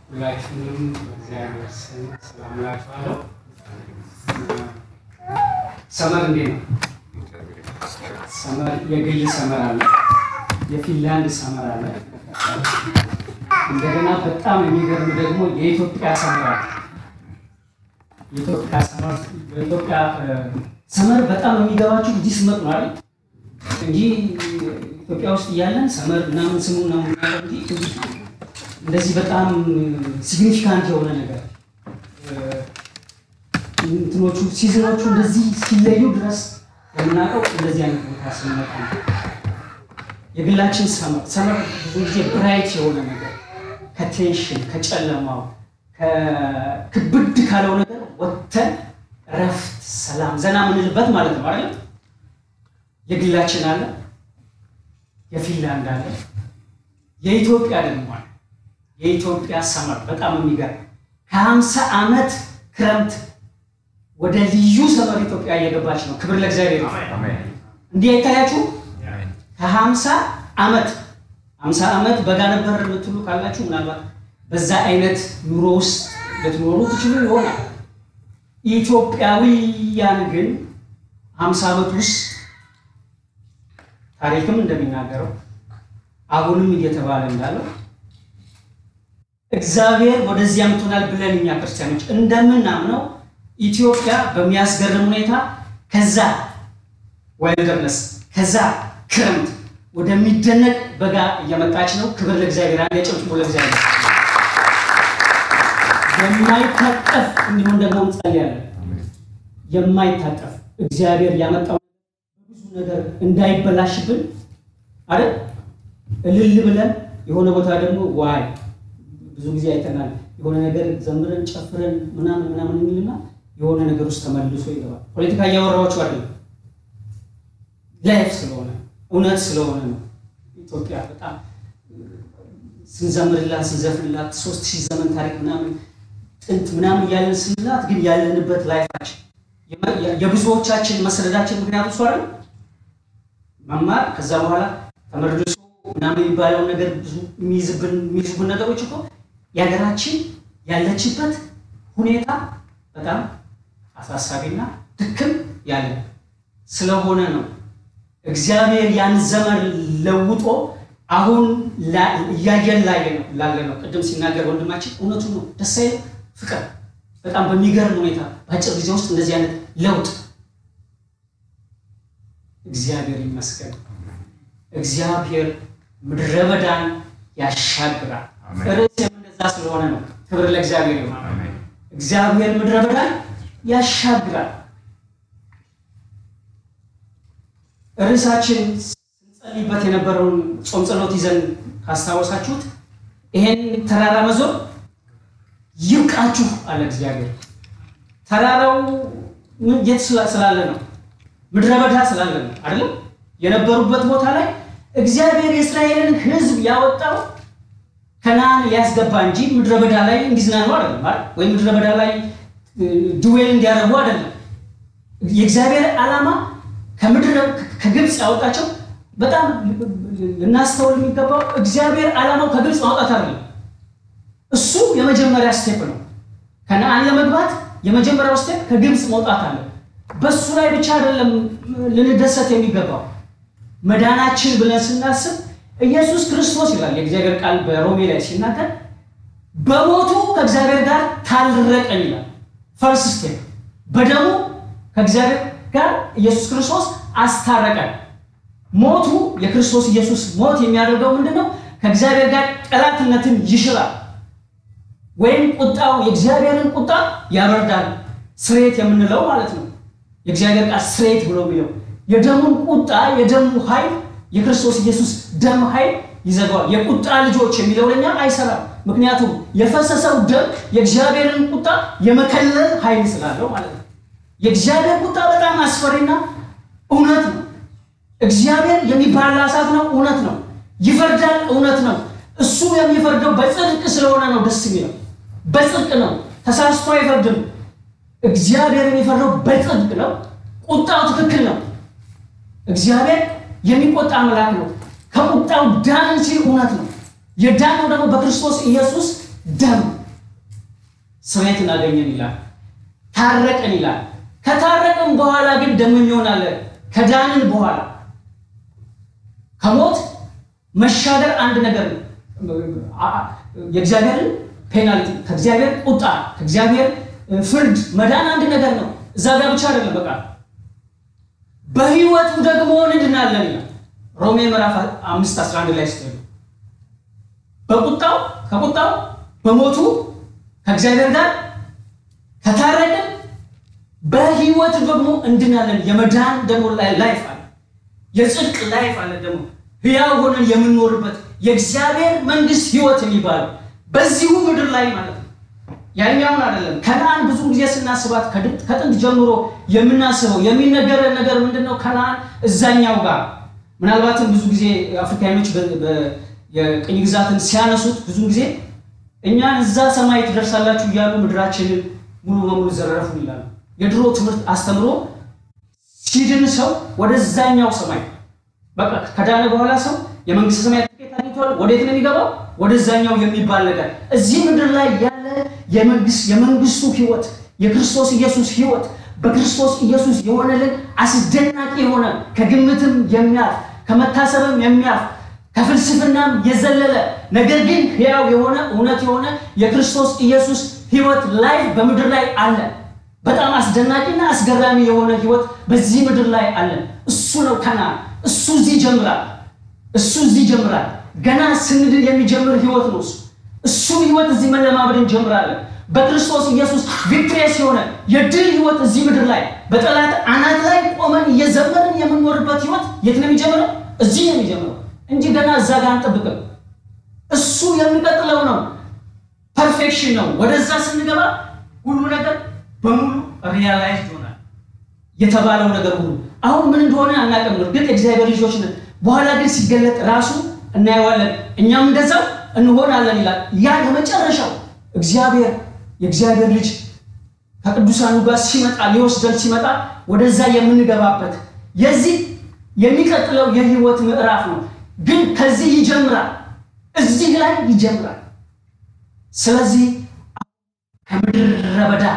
ሁላችሁንም በእግዚአብሔር ስም ሰላም እላችኋለሁ። ሰመር እንዴት ነው? ሰመር የግል ሰመር አለ፣ የፊንላንድ ሰመር አለ። እንደገና በጣም የሚገርም ደግሞ የኢትዮጵያ ሰመር አለ። የኢትዮጵያ ሰመር በኢትዮጵያ ሰመር በጣም የሚገባችሁ እዚህ ስመጥ ነው አይደል እንጂ ኢትዮጵያ ውስጥ እያለን ሰመር ምናምን ስሙ ምናምን እንጂ እንደዚህ በጣም ሲግኒፊካንት የሆነ ነገር እንትኖቹ ሲዝኖቹ እንደዚህ ሲለዩ ድረስ የምናውቀው እንደዚህ አይነት ቦታ ስንመጣ ነው። የግላችን ሰመር ሰመር ብዙ ጊዜ ብራይት የሆነ ነገር ከቴንሽን ከጨለማው ከክብድ ካለው ነገር ወጥተን እረፍት፣ ሰላም፣ ዘና የምንልበት ማለት ነው አይደል? የግላችን አለ፣ የፊንላንድ አለ፣ የኢትዮጵያ ደግሞ አለ። የኢትዮጵያ ሰመር በጣም የሚገርም ከሀምሳ ዓመት ክረምት ወደ ልዩ ሰመር ኢትዮጵያ እየገባች ነው። ክብር ለእግዚአብሔር ነው። እንዲህ አይታያችሁ? ከሀምሳ ዓመት ሀምሳ ዓመት በጋ ነበር የምትሉ ካላችሁ ምናልባት በዛ አይነት ኑሮ ውስጥ ልትኖሩ ትችሉ ይሆናል። ኢትዮጵያውያን ግን ሀምሳ ዓመት ውስጥ ታሪክም እንደሚናገረው አሁንም እየተባለ እንዳለው እግዚአብሔር ወደዚህ ያምጡናል ብለን እኛ ክርስቲያኖች እንደምናምነው ኢትዮጵያ በሚያስገርም ሁኔታ ከዛ ዋይልደርነስ ከዛ ክረምት ወደሚደነቅ በጋ እየመጣች ነው። ክብር ለእግዚአብሔር። አንድ ጨብጭቦ ለእግዚአብሔር። የማይታጠፍ እንዲሁም ደግሞ እንጸልያለን። የማይታጠፍ እግዚአብሔር ያመጣው ብዙ ነገር እንዳይበላሽብን አይደል እልል ብለን የሆነ ቦታ ደግሞ ዋይ ብዙ ጊዜ አይተናል። የሆነ ነገር ዘምረን ጨፍረን ምናምን ምናምን የሚልና የሆነ ነገር ውስጥ ተመልሶ ይገባል። ፖለቲካ እያወራኋችሁ አይደለም፣ ላይፍ ስለሆነ እውነት ስለሆነ ነው። ኢትዮጵያ በጣም ስንዘምርላት ስንዘፍንላት ሶስት ሺህ ዘመን ታሪክ ምናምን ጥንት ምናምን እያለን ስንላት ግን ያለንበት ላይፋችን የብዙዎቻችን መሰደዳችን ምክንያቱ እሱ አይደል መማር ከዛ በኋላ ተመልሶ ምናምን የሚባለውን ነገር ብዙ የሚይዝብን የሚይዙብን ነገሮች እኮ የሀገራችን ያለችበት ሁኔታ በጣም አሳሳቢና ድክም ያለ ስለሆነ ነው። እግዚአብሔር ያን ዘመን ለውጦ አሁን እያየን ላለ ነው። ቅድም ሲናገር ወንድማችን እውነቱ ነው። ደስ አይልም? ፍቅር በጣም በሚገርም ሁኔታ በአጭር ጊዜ ውስጥ እንደዚህ አይነት ለውጥ እግዚአብሔር ይመስገን። እግዚአብሔር ምድረ በዳን ያሻግራል። ርዕስ የምንዛ ስለሆነ ነው። ክብር ለእግዚአብሔር ነው። እግዚአብሔር ምድረ በዳን ያሻግራል። ርዕሳችን ስንጸልይበት የነበረውን ጾም ጸሎት ይዘን ካስታወሳችሁት ይሄን ተራራ መዞር ይብቃችሁ አለ እግዚአብሔር። ተራራው የት ስላለ ነው? ምድረ በዳ ስላለ ነው አይደለም? የነበሩበት ቦታ ላይ እግዚአብሔር የእስራኤልን ሕዝብ ያወጣው ከነዓን ሊያስገባ እንጂ ምድረ በዳ ላይ እንዲዝናኑ አይደለም አይደል? ወይም ምድረ በዳ ላይ ድዌል እንዲያደርጉ አይደለም። የእግዚአብሔር ዓላማ ከምድረ ከግብፅ ያወጣቸው በጣም ልናስተውል የሚገባው እግዚአብሔር ዓላማው ከግብፅ ማውጣት አይደለም። እሱ የመጀመሪያ ስቴፕ ነው። ከነዓን ለመግባት የመጀመሪያው ስቴፕ ከግብፅ መውጣት አለ። በሱ ላይ ብቻ አይደለም ልንደሰት የሚገባው መዳናችን ብለን ስናስብ ኢየሱስ ክርስቶስ ይላል የእግዚአብሔር ቃል በሮሜ ላይ ሲናገር በሞቱ ከእግዚአብሔር ጋር ታረቀን ይላል። ፈርስት ስቴፕ በደሙ ከእግዚአብሔር ጋር ኢየሱስ ክርስቶስ አስታረቀን። ሞቱ የክርስቶስ ኢየሱስ ሞት የሚያደርገው ምንድን ነው? ከእግዚአብሔር ጋር ጠላትነትን ይሽራል፣ ወይም ቁጣው የእግዚአብሔርን ቁጣ ያበርዳል። ስሬት የምንለው ማለት ነው። የእግዚአብሔር ቃል ስሬት ብሎ የሚለው የደሙን ቁጣ የደሙ ኃይል የክርስቶስ ኢየሱስ ደም ኃይል ይዘጋዋል። የቁጣ ልጆች የሚለው ለኛ አይሰራም። ምክንያቱም የፈሰሰው ደም የእግዚአብሔርን ቁጣ የመከለል ኃይል ስላለው ማለት ነው። የእግዚአብሔር ቁጣ በጣም አስፈሪና እውነት ነው። እግዚአብሔር የሚባላ እሳት ነው፣ እውነት ነው። ይፈርዳል፣ እውነት ነው። እሱ የሚፈርደው በጽድቅ ስለሆነ ነው። ደስ የሚለው በጽድቅ ነው። ተሳስቶ አይፈርድም። እግዚአብሔር የሚፈርደው በጽድቅ ነው። ቁጣው ትክክል ነው። እግዚአብሔር የሚቆጣ አምላክ ነው። ከቁጣው ዳንን ሲል እውነት ነው። የዳነው ደግሞ በክርስቶስ ኢየሱስ ደም ስርየትን አገኘን ይላል። ታረቅን ይላል። ከታረቅን በኋላ ግን ደግሞ የሚሆናለ ከዳንን በኋላ ከሞት መሻገር አንድ ነገር ነው። የእግዚአብሔርን ፔናልቲ ከእግዚአብሔር ቁጣ ከእግዚአብሔር ፍርድ መዳን አንድ ነገር ነው። እዛ ጋር ብቻ አይደለም። በቃ በህይወቱ ደግሞ እንድናለን ይላል ሮሜ ምዕራፍ አምስት አስራ አንድ ላይ ስትሄዱ በቁጣው ከቁጣው በሞቱ ከእግዚአብሔር ጋር ከታረቅን በህይወት ደግሞ እንድናለን። የመዳን ደግሞ ላይፍ አለ፣ የጽድቅ ላይፍ አለ። ደግሞ ህያው ሆነን የምንኖርበት የእግዚአብሔር መንግስት ህይወት የሚባለው በዚሁ ምድር ላይ ማለት ነው። ያኛውን አይደለም። ከነአን ብዙ ጊዜ ስናስባት ከጥንት ጀምሮ የምናስበው የሚነገረን ነገር ምንድን ነው? ከነአን እዛኛው ጋር ምናልባትም ብዙ ጊዜ አፍሪካኖች የቅኝ ግዛትን ሲያነሱት ብዙ ጊዜ እኛን እዛ ሰማይ ትደርሳላችሁ እያሉ ምድራችንን ሙሉ በሙሉ ዘረፉን ይላሉ። የድሮ ትምህርት አስተምሮ ሲድን ሰው ወደዛኛው ሰማይ በቃ ከዳነ በኋላ ሰው የመንግስት ሰማይ ትኬት አግኝቷል። ወዴት ነው የሚገባው? ወደዛኛው የሚባል ነገር እዚህ ምድር ላይ ያለ የመንግስቱ ህይወት የክርስቶስ ኢየሱስ ህይወት በክርስቶስ ኢየሱስ የሆነልን አስደናቂ የሆነ ከግምትም የሚያልፍ ከመታሰብም የሚያልፍ ከፍልስፍናም የዘለለ ነገር ግን ሕያው የሆነ እውነት የሆነ የክርስቶስ ኢየሱስ ህይወት ላይ በምድር ላይ አለ። በጣም አስደናቂና አስገራሚ የሆነ ህይወት በዚህ ምድር ላይ አለ። እሱ ነው ከነአን። እሱ እዚህ ይጀምራል። እሱ እዚህ ይጀምራል። ገና ስንድን የሚጀምር ህይወት ነው እሱ። እሱ ህይወት እዚህ መለማመድ እንጀምራለን። በክርስቶስ ኢየሱስ ቪክትሪየስ የሆነ የድል ህይወት እዚህ ምድር ላይ በጠላት አናት ላይ ቆመን እየዘመርን የምንኖርበት ህይወት የት ነው የሚጀምረው? እዚህ ነው የሚጀምረው እንጂ ገና እዛ ጋር አንጠብቅም። እሱ የሚቀጥለው ነው። ፐርፌክሽን ነው። ወደዛ ስንገባ ሁሉ ነገር በሙሉ ሪያላይዝ ይሆናል። የተባለው ነገር ሁሉ አሁን ምን እንደሆነ አናውቅም። እርግጥ የእግዚአብሔር ልጆች ነን። በኋላ ግን ሲገለጥ ራሱ እናየዋለን። እኛም እንደዛው እንሆናለን ይላል። ያ የመጨረሻው እግዚአብሔር የእግዚአብሔር ልጅ ከቅዱሳኑ ጋር ሲመጣ ሊወስደን ሲመጣ ወደዛ የምንገባበት የዚህ የሚቀጥለው የህይወት ምዕራፍ ነው። ግን ከዚህ ይጀምራል፣ እዚህ ላይ ይጀምራል። ስለዚህ ከምድረ በዳ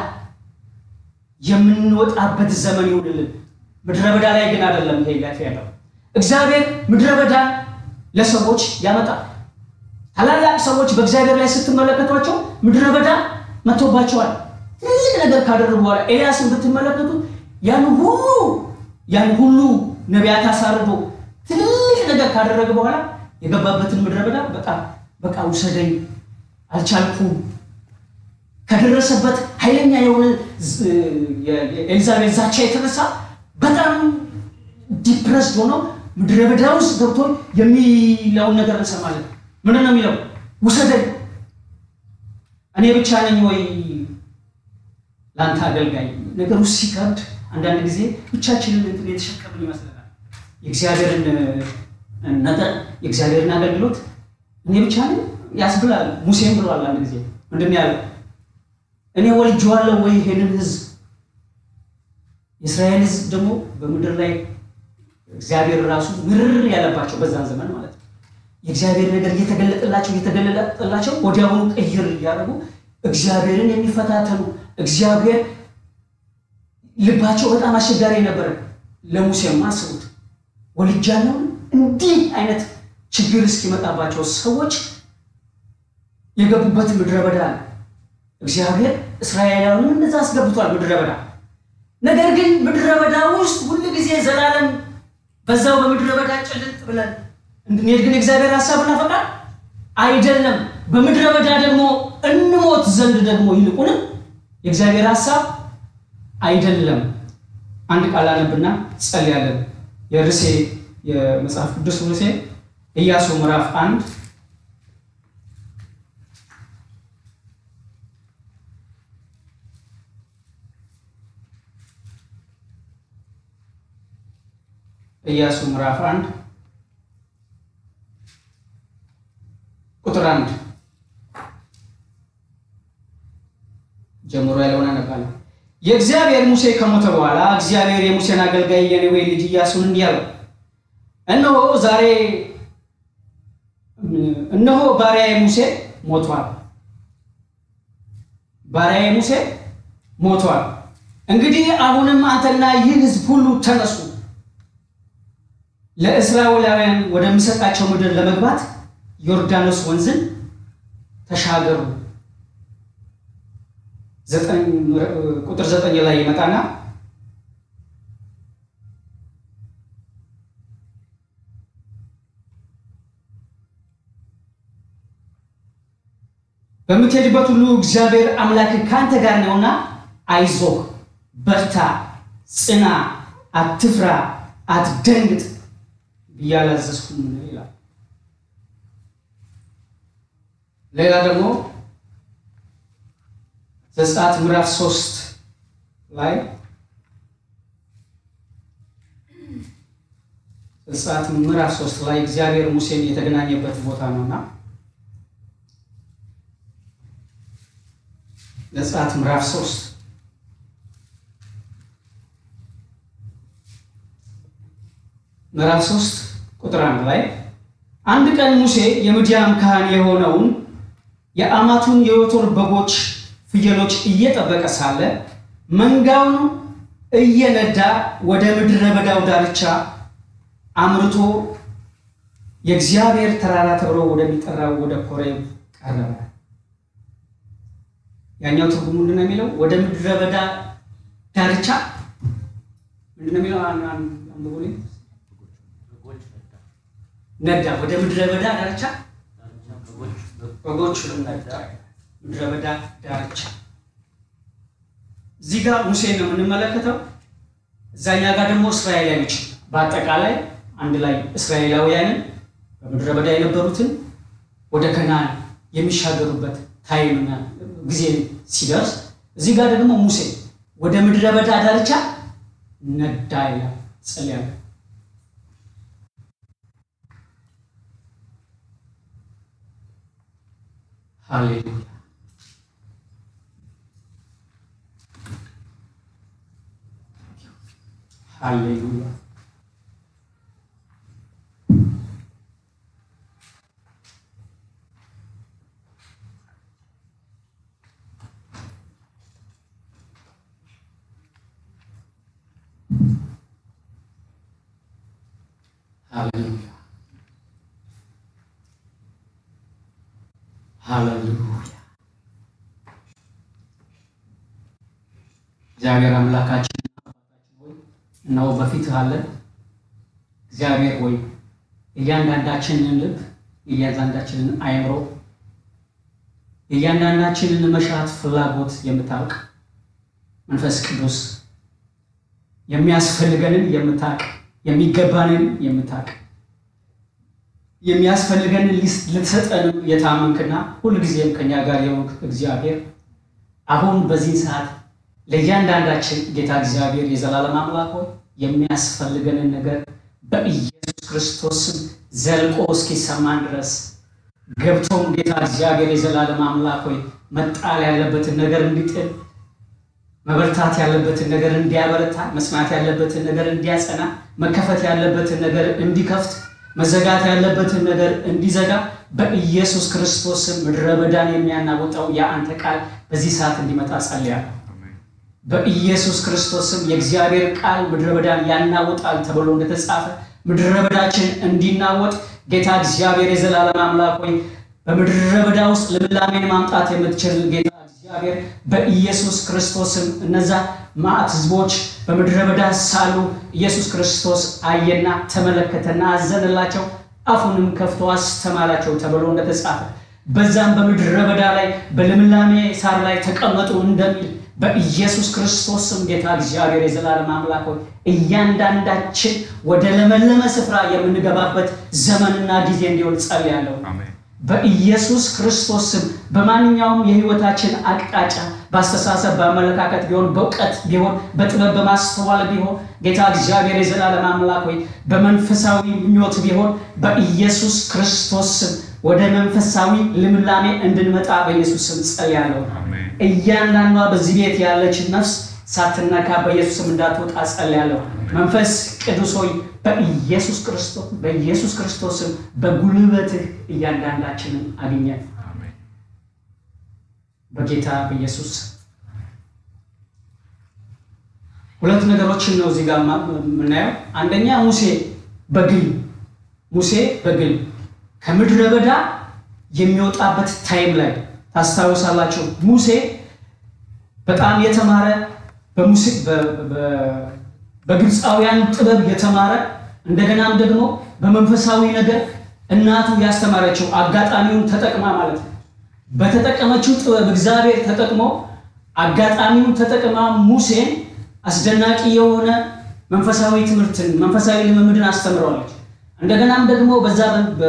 የምንወጣበት ዘመን ይሁንልን። ምድረ በዳ ላይ ግን አይደለም ይሄ ላይፍ ያለው። እግዚአብሔር ምድረ በዳን ለሰዎች ያመጣል። ታላላቅ ሰዎች በእግዚአብሔር ላይ ስትመለከቷቸው ምድረ በዳ መጥቶባቸዋል። ትልቅ ነገር ካደረጉ በኋላ ኤልያስን ብትመለከቱ ያን ሁሉ ያን ሁሉ ነቢያት አሳርዶ ትልቅ ነገር ካደረገ በኋላ የገባበትን ምድረ በዳ በጣም በቃ ውሰደኝ አልቻልኩም ከደረሰበት ኃይለኛ የሆነ የኤልዛቤል ዛቻ የተነሳ በጣም ዲፕረስድ ሆኖ ምድረ በዳ ውስጥ ገብቶ የሚለውን ነገር እንሰማለን። ምንድን ነው የሚለው? ውሰደኝ፣ እኔ ብቻ ነኝ ወይ ለአንተ አገልጋይ? ነገሩ ሲከብድ አንዳንድ ጊዜ ብቻችንን እንትን የተሸከምን ይመስለናል። የእግዚአብሔርን ነገር የእግዚአብሔርን አገልግሎት እኔ ብቻ ነኝ ያስብላል። ሙሴም ብለዋል አንድ ጊዜ ምንድን ያለው እኔ ወልጄዋለሁ ወይ ይሄንን ህዝብ? የእስራኤል ህዝብ ደግሞ በምድር ላይ እግዚአብሔር ራሱ ምርር ያለባቸው በዛን ዘመን ማለት ነው። የእግዚአብሔር ነገር እየተገለጠላቸው እየተገለጠላቸው ወዲያውኑ ቀይር እያደረጉ እግዚአብሔርን የሚፈታተኑ እግዚአብሔር ልባቸው በጣም አስቸጋሪ ነበረ። ለሙሴም አስቡት ወልጃለሁ እንዲህ አይነት ችግር እስኪመጣባቸው ሰዎች የገቡበት ምድረ በዳ ነው። እግዚአብሔር እስራኤላውያንን እንደዛ አስገብቷል ምድረ በዳ። ነገር ግን ምድረ በዳ ውስጥ ሁል ጊዜ ዘላለም በዛው በምድረ በዳ ጭልጥ ብለን እንድንሄድ ግን እግዚአብሔር ሀሳብና ፈቃድ አይደለም። በምድረ በዳ ደግሞ እንሞት ዘንድ ደግሞ ይልቁንም የእግዚአብሔር ሀሳብ አይደለም። አንድ ቃል አነብና ጸልያለን። የርዕሴ የመጽሐፍ ቅዱስ ርዕሴ ኢያሱ ምዕራፍ አንድ ኢያሱ ምዕራፍ አንድ ቁጥር አንድ ጀምሮ ያለውን አነባለሁ። የእግዚአብሔር ሙሴ ከሞተ በኋላ እግዚአብሔር የሙሴን አገልጋይ የነዌ ልጅ ኢያሱን እንዲህ አለው፣ እነሆ ዛሬ እነሆ ባሪያዬ ሙሴ ሞቷል። ባሪያዬ ሙሴ ሞቷል። እንግዲህ አሁንም አንተና ይህ ሕዝብ ሁሉ ተነሱ፣ ለእስራኤላውያን ወደምሰጣቸው ምድር ለመግባት ዮርዳኖስ ወንዝን ተሻገሩ። ቁጥር ዘጠኝ ላይ ይመጣና በምትሄድበት ሁሉ እግዚአብሔር አምላክ ከአንተ ጋር ነውና አይዞህ፣ በርታ፣ ጽና፣ አትፍራ፣ አትደንግጥ ብዬ አላዘዝኩም ይላል። ሌላ ደግሞ ዘጸአት ምዕራፍ ሶስት ላይ ዘጸአት ምዕራፍ ሶስት ላይ እግዚአብሔር ሙሴን የተገናኘበት ቦታ ነውና ዘጸአት ምዕራፍ ሶስት ምዕራፍ ሶስት ቁጥር አንድ ላይ አንድ ቀን ሙሴ የምድያም ካህን የሆነውን የአማቱን የዮቶር በጎች ፍየሎች እየጠበቀ ሳለ መንጋውን እየነዳ ወደ ምድረ በዳው ዳርቻ አምርቶ የእግዚአብሔር ተራራ ተብሎ ወደሚጠራው ወደ ኮሬብ ቀረበ። ያኛው ትርጉም ምንድን ነው የሚለው? ወደ ምድረ በዳ ዳርቻ ምንድን ነው የሚለው? አንብቡልኝ። ነዳ ወደ ምድረ በዳ ዳርቻ በጎች ነዳ ምድረ በዳ ዳርቻ። እዚህ ጋር ሙሴን ነው የምንመለከተው። እዛኛ ጋር ደግሞ እስራኤላውያኖች በአጠቃላይ አንድ ላይ እስራኤላውያንን በምድረ በዳ የነበሩትን ወደ ከነዓን የሚሻገሩበት ታይምና ጊዜ ሲደርስ እዚህ ጋር ደግሞ ሙሴ ወደ ምድረ በዳ ዳርቻ ነዳ ይላል። ጸልያለሁ። ሃሌሉያ ሃሌሉያ። ሃሌሉያ ሃሌሉያ። እግዚአብሔር አምላካችን እነሆ በፊትህ አለን። እግዚአብሔር ሆይ እያንዳንዳችንን ልብ፣ የእያንዳንዳችንን አእምሮ፣ የእያንዳንዳችንን መሻት ፍላጎት የምታውቅ መንፈስ ቅዱስ የሚያስፈልገንን የምታውቅ የሚገባንን የምታውቅ የሚያስፈልገንን ልትሰጠንም የታመንክና ሁልጊዜም ከኛ ጋር የሆንክ እግዚአብሔር አሁን በዚህ ሰዓት ለእያንዳንዳችን ጌታ እግዚአብሔር የዘላለም አምላክ ሆይ የሚያስፈልገንን ነገር በኢየሱስ ክርስቶስ ስም ዘልቆ እስኪሰማን ድረስ ገብቶም ጌታ እግዚአብሔር የዘላለም አምላክ ሆይ መጣል ያለበትን ነገር እንዲጥል፣ መበርታት ያለበትን ነገር እንዲያበረታ፣ መስማት ያለበትን ነገር እንዲያጸና፣ መከፈት ያለበትን ነገር እንዲከፍት፣ መዘጋት ያለበትን ነገር እንዲዘጋ በኢየሱስ ክርስቶስ ስም ምድረ በዳን የሚያናውጠው የአንተ ቃል በዚህ ሰዓት እንዲመጣ ጸልያለሁ። በኢየሱስ ክርስቶስ ስም የእግዚአብሔር ቃል ምድረ በዳን ያናውጣል ተብሎ እንደተጻፈ ምድረ በዳችን እንዲናወጥ ጌታ እግዚአብሔር የዘላለም አምላክ ሆይ በምድረ በዳ ውስጥ ልምላሜን ማምጣት የምትችል ጌታ እግዚአብሔር በኢየሱስ ክርስቶስ ስም እነዛ ማዕት ሕዝቦች በምድረ በዳ ሳሉ ኢየሱስ ክርስቶስ አየና ተመለከተና አዘንላቸው፣ አፉንም ከፍቶ አስተማራቸው ተብሎ እንደተጻፈ በዛም በምድረ በዳ ላይ በልምላሜ ሳር ላይ ተቀመጡ እንደሚል በኢየሱስ ክርስቶስ ስም ጌታ እግዚአብሔር የዘላለም አምላክ ሆይ እያንዳንዳችን ወደ ለመለመ ስፍራ የምንገባበት ዘመንና ጊዜ እንዲሆን ጸልያለሁ። በኢየሱስ ክርስቶስ ስም በማንኛውም የህይወታችን አቅጣጫ በአስተሳሰብ፣ በአመለካከት ቢሆን በእውቀት ቢሆን በጥበብ በማስተዋል ቢሆን ጌታ እግዚአብሔር የዘላለም አምላክ ሆይ በመንፈሳዊ ምኞት ቢሆን በኢየሱስ ክርስቶስ ስም ወደ መንፈሳዊ ልምላሜ እንድንመጣ በኢየሱስ ስም ጸልያለሁ። እያንዳንዷ በዚህ ቤት ያለች ነፍስ ሳትነካ በኢየሱስ ስም እንዳትወጣ ጸልያለሁ። መንፈስ ቅዱስ ሆይ በኢየሱስ ክርስቶስ በኢየሱስ ክርስቶስ ስም በጉልበትህ እያንዳንዳችንን አግኘን። በጌታ በኢየሱስ ሁለት ነገሮችን ነው እዚህ ጋር የምናየው። አንደኛ ሙሴ በግል ሙሴ በግል ከምድረ በዳ የሚወጣበት ታይም ላይ ታስታውሳላችሁ። ሙሴ በጣም የተማረ በግብፃውያን ጥበብ የተማረ እንደገናም ደግሞ በመንፈሳዊ ነገር እናቱ ያስተማረችው አጋጣሚውን ተጠቅማ ማለት ነው። በተጠቀመችው ጥበብ እግዚአብሔር ተጠቅሞ አጋጣሚውን ተጠቅማ ሙሴን አስደናቂ የሆነ መንፈሳዊ ትምህርትን መንፈሳዊ ልምምድን አስተምረዋለች። እንደገናም ደግሞ በዛ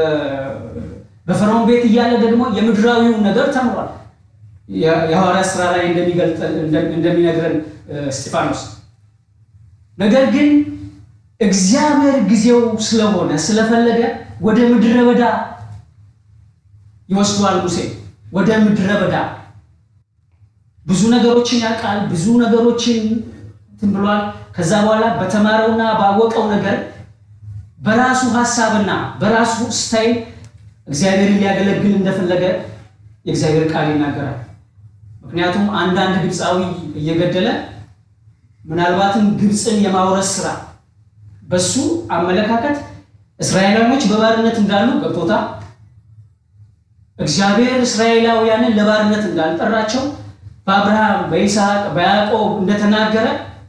በፈርዖን ቤት እያለ ደግሞ የምድራዊውን ነገር ተምሯል። የሐዋርያት ስራ ላይ እንደሚነግረን እስጢፋኖስ ነገር ግን እግዚአብሔር ጊዜው ስለሆነ ስለፈለገ ወደ ምድረ በዳ ይወስደዋል። ሙሴ ወደ ምድረ በዳ ብዙ ነገሮችን ያውቃል። ብዙ ነገሮችን እንትን ብሏል። ከዛ በኋላ በተማረውና ባወቀው ነገር በራሱ ሀሳብና በራሱ ስታይል እግዚአብሔርን ሊያገለግል እንደፈለገ የእግዚአብሔር ቃል ይናገራል። ምክንያቱም አንዳንድ ግብፃዊ እየገደለ ምናልባትም ግብፅን የማውረስ ስራ በሱ አመለካከት እስራኤላውያኖች በባርነት እንዳሉ ገብቶታል። እግዚአብሔር እስራኤላውያንን ለባርነት እንዳልጠራቸው በአብርሃም፣ በይስሐቅ፣ በያዕቆብ እንደተናገረ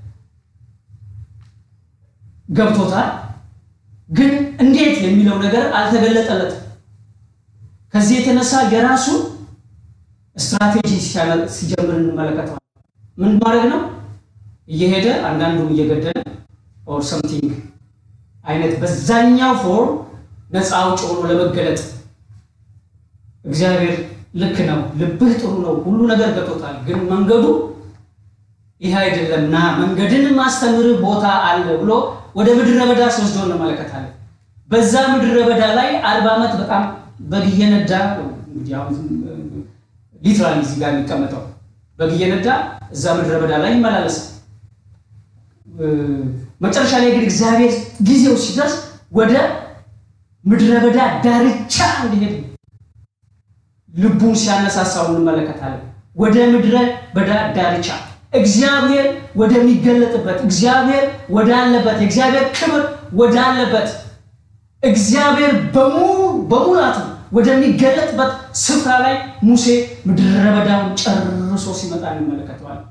ገብቶታል። ግን እንዴት የሚለው ነገር አልተገለጠለትም። ከዚህ የተነሳ የራሱን ስትራቴጂ ሲጀምር እንመለከተዋል። ምን ማድረግ ነው? እየሄደ አንዳንዱን እየገደለ ኦር ሰምቲንግ አይነት በዛኛው ፎርም ነፃ አውጭ ሆኖ ለመገለጥ እግዚአብሔር ልክ ነው፣ ልብህ ጥሩ ነው፣ ሁሉ ነገር ገብቶታል። ግን መንገዱ ይህ አይደለም ና መንገድን ማስተምርህ ቦታ አለ ብሎ ወደ ምድረ በዳ ሲወስዶ እንመለከታለን። በዛ ምድረ በዳ ላይ አርባ ዓመት በጣም በግ እየነዳ ሊትራሊ እዚህ ጋር የሚቀመጠው በግ እየነዳ እዛ ምድረ በዳ ላይ ይመላለሳል። መጨረሻ ላይ ግን እግዚአብሔር ጊዜው ሲደርስ ወደ ምድረ በዳ ዳርቻ እንዲሄድ ልቡን ሲያነሳሳው እንመለከታለን። ወደ ምድረ በዳ ዳርቻ እግዚአብሔር ወደሚገለጥበት እግዚአብሔር ወዳለበት የእግዚአብሔር ክብር ወዳለበት እግዚአብሔር በሙላቱ ወደሚገለጥበት ስፍራ ላይ ሙሴ ምድረ በዳውን ጨርሶ ሲመጣ እንመለከተዋለን።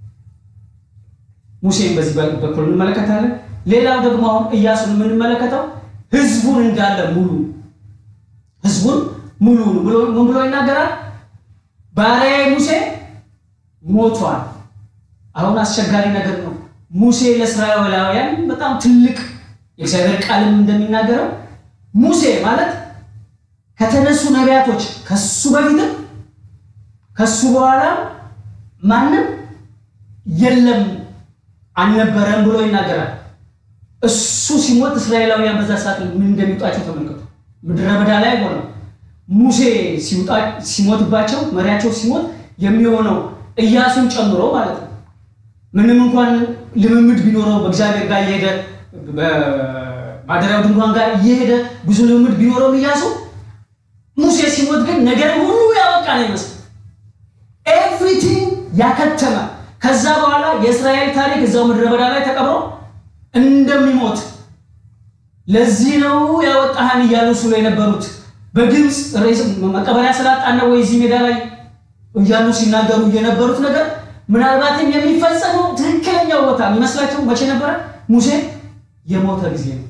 ሙሴን በዚህ በኩል እንመለከታለን። ሌላው ደግሞ አሁን ኢያሱን የምንመለከተው ህዝቡን እንዳለ ሙሉ ህዝቡን ሙሉ ብሎ ምን ብሎ ይናገራል? ባሪያዬ ሙሴ ሞቷል። አሁን አስቸጋሪ ነገር ነው። ሙሴ ለእስራኤላውያን በጣም ትልቅ የእግዚአብሔር ቃልም እንደሚናገረው ሙሴ ማለት ከተነሱ ነቢያቶች ከሱ በፊትም ከሱ በኋላ ማንም የለም አልነበረም ብሎ ይናገራል። እሱ ሲሞት እስራኤላውያን በዛ ሰዓት ምን እንደሚውጣቸው ተመልከቱ። ምድረ በዳ ላይ ሆነው ሙሴ ሲሞትባቸው መሪያቸው ሲሞት የሚሆነው ኢያሱን ጨምሮ ማለት ነው። ምንም እንኳን ልምምድ ቢኖረው በእግዚአብሔር ጋር እየሄደ በማደሪያው ድንኳን ጋር እየሄደ ብዙ ልምምድ ቢኖረው ኢያሱ ሙሴ ሲሞት ግን ነገር ሁሉ ያበቃ ነው ይመስል ኤቭሪቲንግ ያከተመ ከዛ በኋላ የእስራኤል ታሪክ እዛው ምድረ በዳ ላይ ተቀብሮ እንደሚሞት ለዚህ ነው ያወጣህን እያሉ ስሎ የነበሩት በግብፅ መቀበሪያ ስላጣን ነው ወይ እዚህ ሜዳ ላይ እያሉ ሲናገሩ የነበሩት ነገር ምናልባትም የሚፈጸመው ትክክለኛው ቦታ የሚመስላቸው መቼ ነበረ? ሙሴ የሞተ ጊዜ ነው።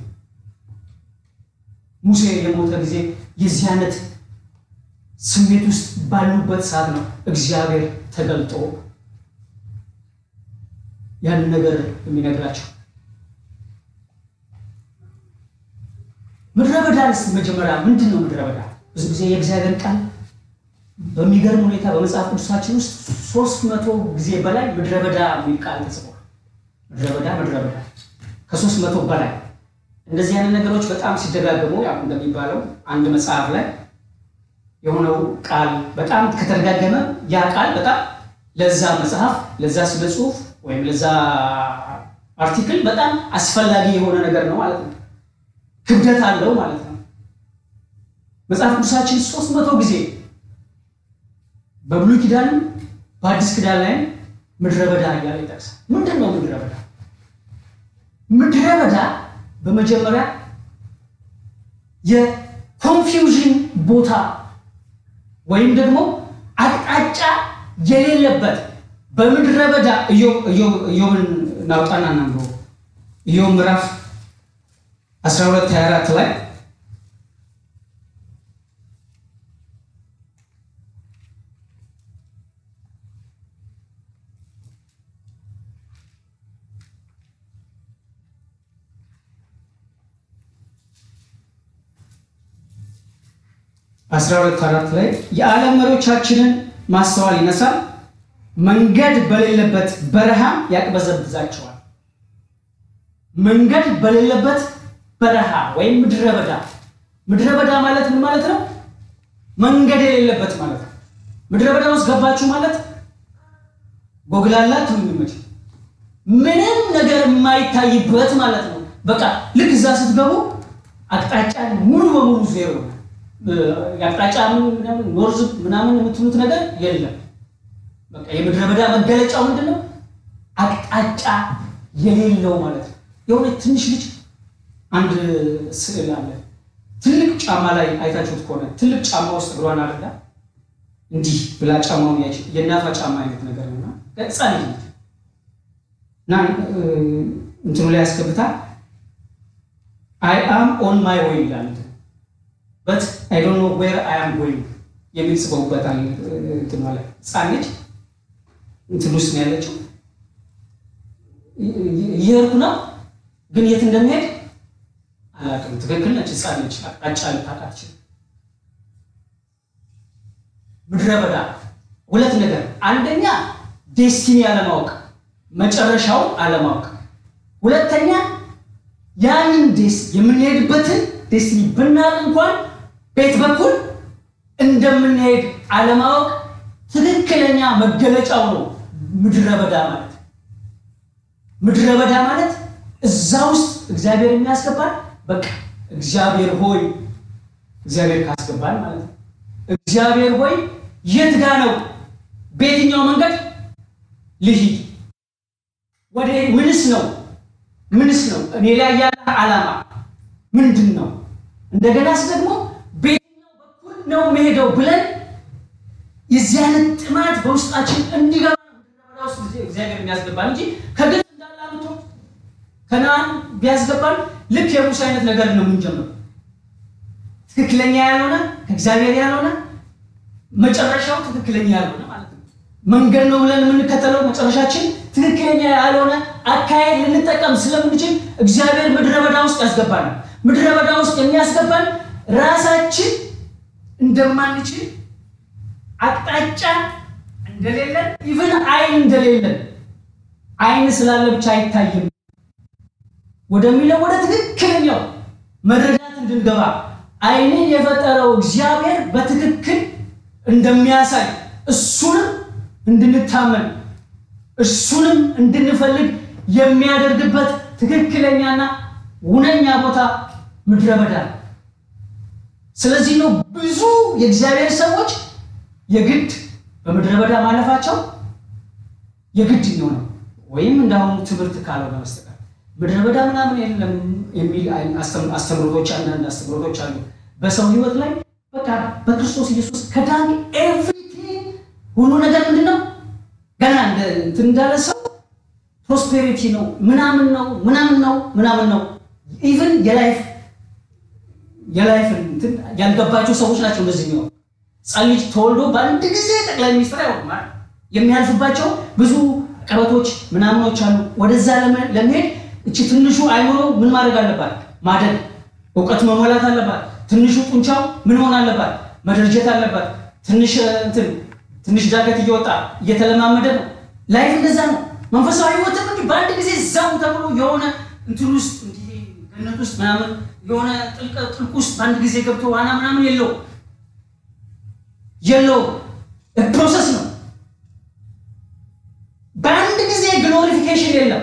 ሙሴ የሞተ ጊዜ የዚህ አይነት ስሜት ውስጥ ባሉበት ሰዓት ነው እግዚአብሔር ተገልጦ ያንን ነገር የሚነግራቸው። ምድረ በዳ ስ መጀመሪያ ምንድን ነው ምድረ በዳ? ብዙ ጊዜ የእግዚአብሔር ቃል በሚገርም ሁኔታ በመጽሐፍ ቅዱሳችን ውስጥ ሶስት መቶ ጊዜ በላይ ምድረ በዳ የሚል ቃል ተጽፏል። ምድረ በዳ ምድረ በዳ ከሶስት መቶ በላይ እንደዚህ አይነት ነገሮች በጣም ሲደጋገሙ ያው እንደሚባለው አንድ መጽሐፍ ላይ የሆነው ቃል በጣም ከተደጋገመ ያ ቃል በጣም ለዛ መጽሐፍ ለዛ ስለ ጽሁፍ ወይም ለዛ አርቲክል በጣም አስፈላጊ የሆነ ነገር ነው ማለት ነው። ክብደት አለው ማለት ነው። መጽሐፍ ቅዱሳችን ሶስት መቶ ጊዜ በብሉይ ኪዳንም በአዲስ ኪዳን ላይም ምድረ በዳ እያለ ይጠቅሳል። ምንድን ነው ምድረ በዳ? ምድረ በዳ በመጀመሪያ የኮንፊውዥን ቦታ ወይም ደግሞ አቅጣጫ የሌለበት በምድረ በዳ ኢዮብን ናውጣና እናንብበው። ኢዮብ ምዕራፍ 12 24 ላይ አስራ ሁለት አራት ላይ የዓለም መሪዎቻችንን ማስተዋል ይነሳል፣ መንገድ በሌለበት በረሃ ያቅበዘብዛቸዋል። መንገድ በሌለበት በረሃ ወይም ምድረ በዳ። ምድረ በዳ ማለት ምን ማለት ነው? መንገድ የሌለበት ማለት ነው። ምድረ በዳ ውስጥ ገባችሁ ማለት ጎግላላ ትምምጭ ምንም ነገር የማይታይበት ማለት ነው። በቃ ልክ እዛ ስትገቡ አቅጣጫ ሙሉ በሙሉ ዜሮ ነው። የአቅጣጫ ኖርዝ ምናምን የምትሉት ነገር የለም። በቃ የምድረ በዳ መገለጫው ምንድን ነው? አቅጣጫ የሌለው ማለት ነው። የሆነ ትንሽ ልጅ አንድ ስዕል አለ። ትልቅ ጫማ ላይ አይታችሁት ከሆነ ትልቅ ጫማ ውስጥ እግሯን አድርጋ እንዲህ ብላ ጫማውን ያች የእናቷ ጫማ አይነት ነገር ነውና ገጻ ልጅ ነች እና እንትኑ ላይ ያስገብታ አይ አም ኦን ማይ ወይ ይላል በት አይ ዶንት ኖ ዌር አይ አም ጎይንግ የሚል ጽፈውበታል። እንትን ማለት ህፃን ልጅ እንትን ውስጥ ነው ያለችው። እየሄድኩ ነው ግን የት እንደሚሄድ አላውቅም። ትክክል ነች፣ ህፃን ነች፣ አቅጣጫ ልታውቅ አትችልም። ምድረ በዳ ሁለት ነገር፣ አንደኛ ዴስቲኒ አለማወቅ፣ መጨረሻው አለማወቅ። ሁለተኛ ያንን ዴስ የምንሄድበትን ዴስቲኒ ብናውቅ እንኳን ቤት በኩል እንደምንሄድ አለማወቅ ትክክለኛ መገለጫው ነው ምድረ በዳ ማለት። ምድረ በዳ ማለት እዛ ውስጥ እግዚአብሔር የሚያስገባን በቃ እግዚአብሔር ሆይ እግዚአብሔር ካስገባን ማለት ነው። እግዚአብሔር ሆይ የት ጋ ነው? በየትኛው መንገድ ልሂድ? ወደ ምንስ ነው ምንስ ነው እኔ ላይ ያለ ዓላማ ምንድን ነው? እንደገናስ ደግሞ በየትኛው በኩል ነው መሄደው ብለን የዚህ አይነት ጥማት በውስጣችን እንዲገባ ውስጥ እግዚአብሔር የሚያስገባን እንጂ ከግብፅ እንዳላምቶ ከነአን ቢያስገባን ልክ የሙሴ አይነት ነገር ነው የምንጀምረው። ትክክለኛ ያልሆነ ከእግዚአብሔር ያልሆነ መጨረሻው ትክክለኛ ያልሆነ ማለት ነው። መንገድ ነው ብለን የምንከተለው መጨረሻችን ትክክለኛ ያልሆነ አካሄድ ልንጠቀም ስለምንችል እግዚአብሔር ምድረ በዳ ውስጥ ያስገባናል። ምድረ በዳ ውስጥ የሚያስገባን ራሳችን እንደማንችል አቅጣጫ እንደሌለን ኢቭን አይን እንደሌለን አይን ስላለ ብቻ አይታይም ወደሚለው ወደ ትክክለኛው መረዳት እንድንገባ አይንን የፈጠረው እግዚአብሔር በትክክል እንደሚያሳይ እሱንም እንድንታመን እሱንም እንድንፈልግ የሚያደርግበት ትክክለኛና ውነኛ ቦታ ምድረ በዳ ነው። ስለዚህ ነው ብዙ የእግዚአብሔር ሰዎች የግድ በምድረ በዳ ማለፋቸው የግድ የሚሆነው ወይም እንዳሁኑ ትምህርት ካልሆነ በስተቀር ምድረ በዳ ምናምን የለም የሚል አስተምሮቶች አንዳንድ አስተምሮቶች አሉ። በሰው ሕይወት ላይ በቃ በክርስቶስ ኢየሱስ ከዳን ኤቭሪቲንግ ሁሉ ነገር ምንድን ነው ገና እንትን እንዳለ ሰው ፕሮስፔሪቲ ነው ምናምን ነው ምናምን ነው ምናምን ነው ኢቭን የላይፍ የላይፍ እንትን ያልገባቸው ሰዎች ናቸው እንደዚህ የሚሆኑ ሕፃን ልጅ ተወልዶ በአንድ ጊዜ ጠቅላይ ሚኒስትር አይሆንም። የሚያልፍባቸው ብዙ ቀበቶች ምናምኖች አሉ። ወደዛ ለመሄድ እቺ ትንሹ አይምሮ ምን ማድረግ አለባት? ማደግ፣ እውቀት መሞላት አለባት። ትንሹ ጡንቻው ምን መሆን አለባት? መደርጀት አለባት። ትንሽ እንትን ትንሽ ዳገት እየወጣ እየተለማመደ ነው። ላይፍ እንደዛ ነው። መንፈሳዊ ህይወትም እንዲህ በአንድ ጊዜ ዛው ተብሎ የሆነ እንትን ውስጥ እንዲህ ገነት ውስጥ ምናምን የሆነ ጥልቅ ጥልቅ ውስጥ በአንድ ጊዜ ገብቶ ዋና ምናምን የለው የለው ፕሮሰስ ነው። በአንድ ጊዜ ግሎሪፊኬሽን የለም።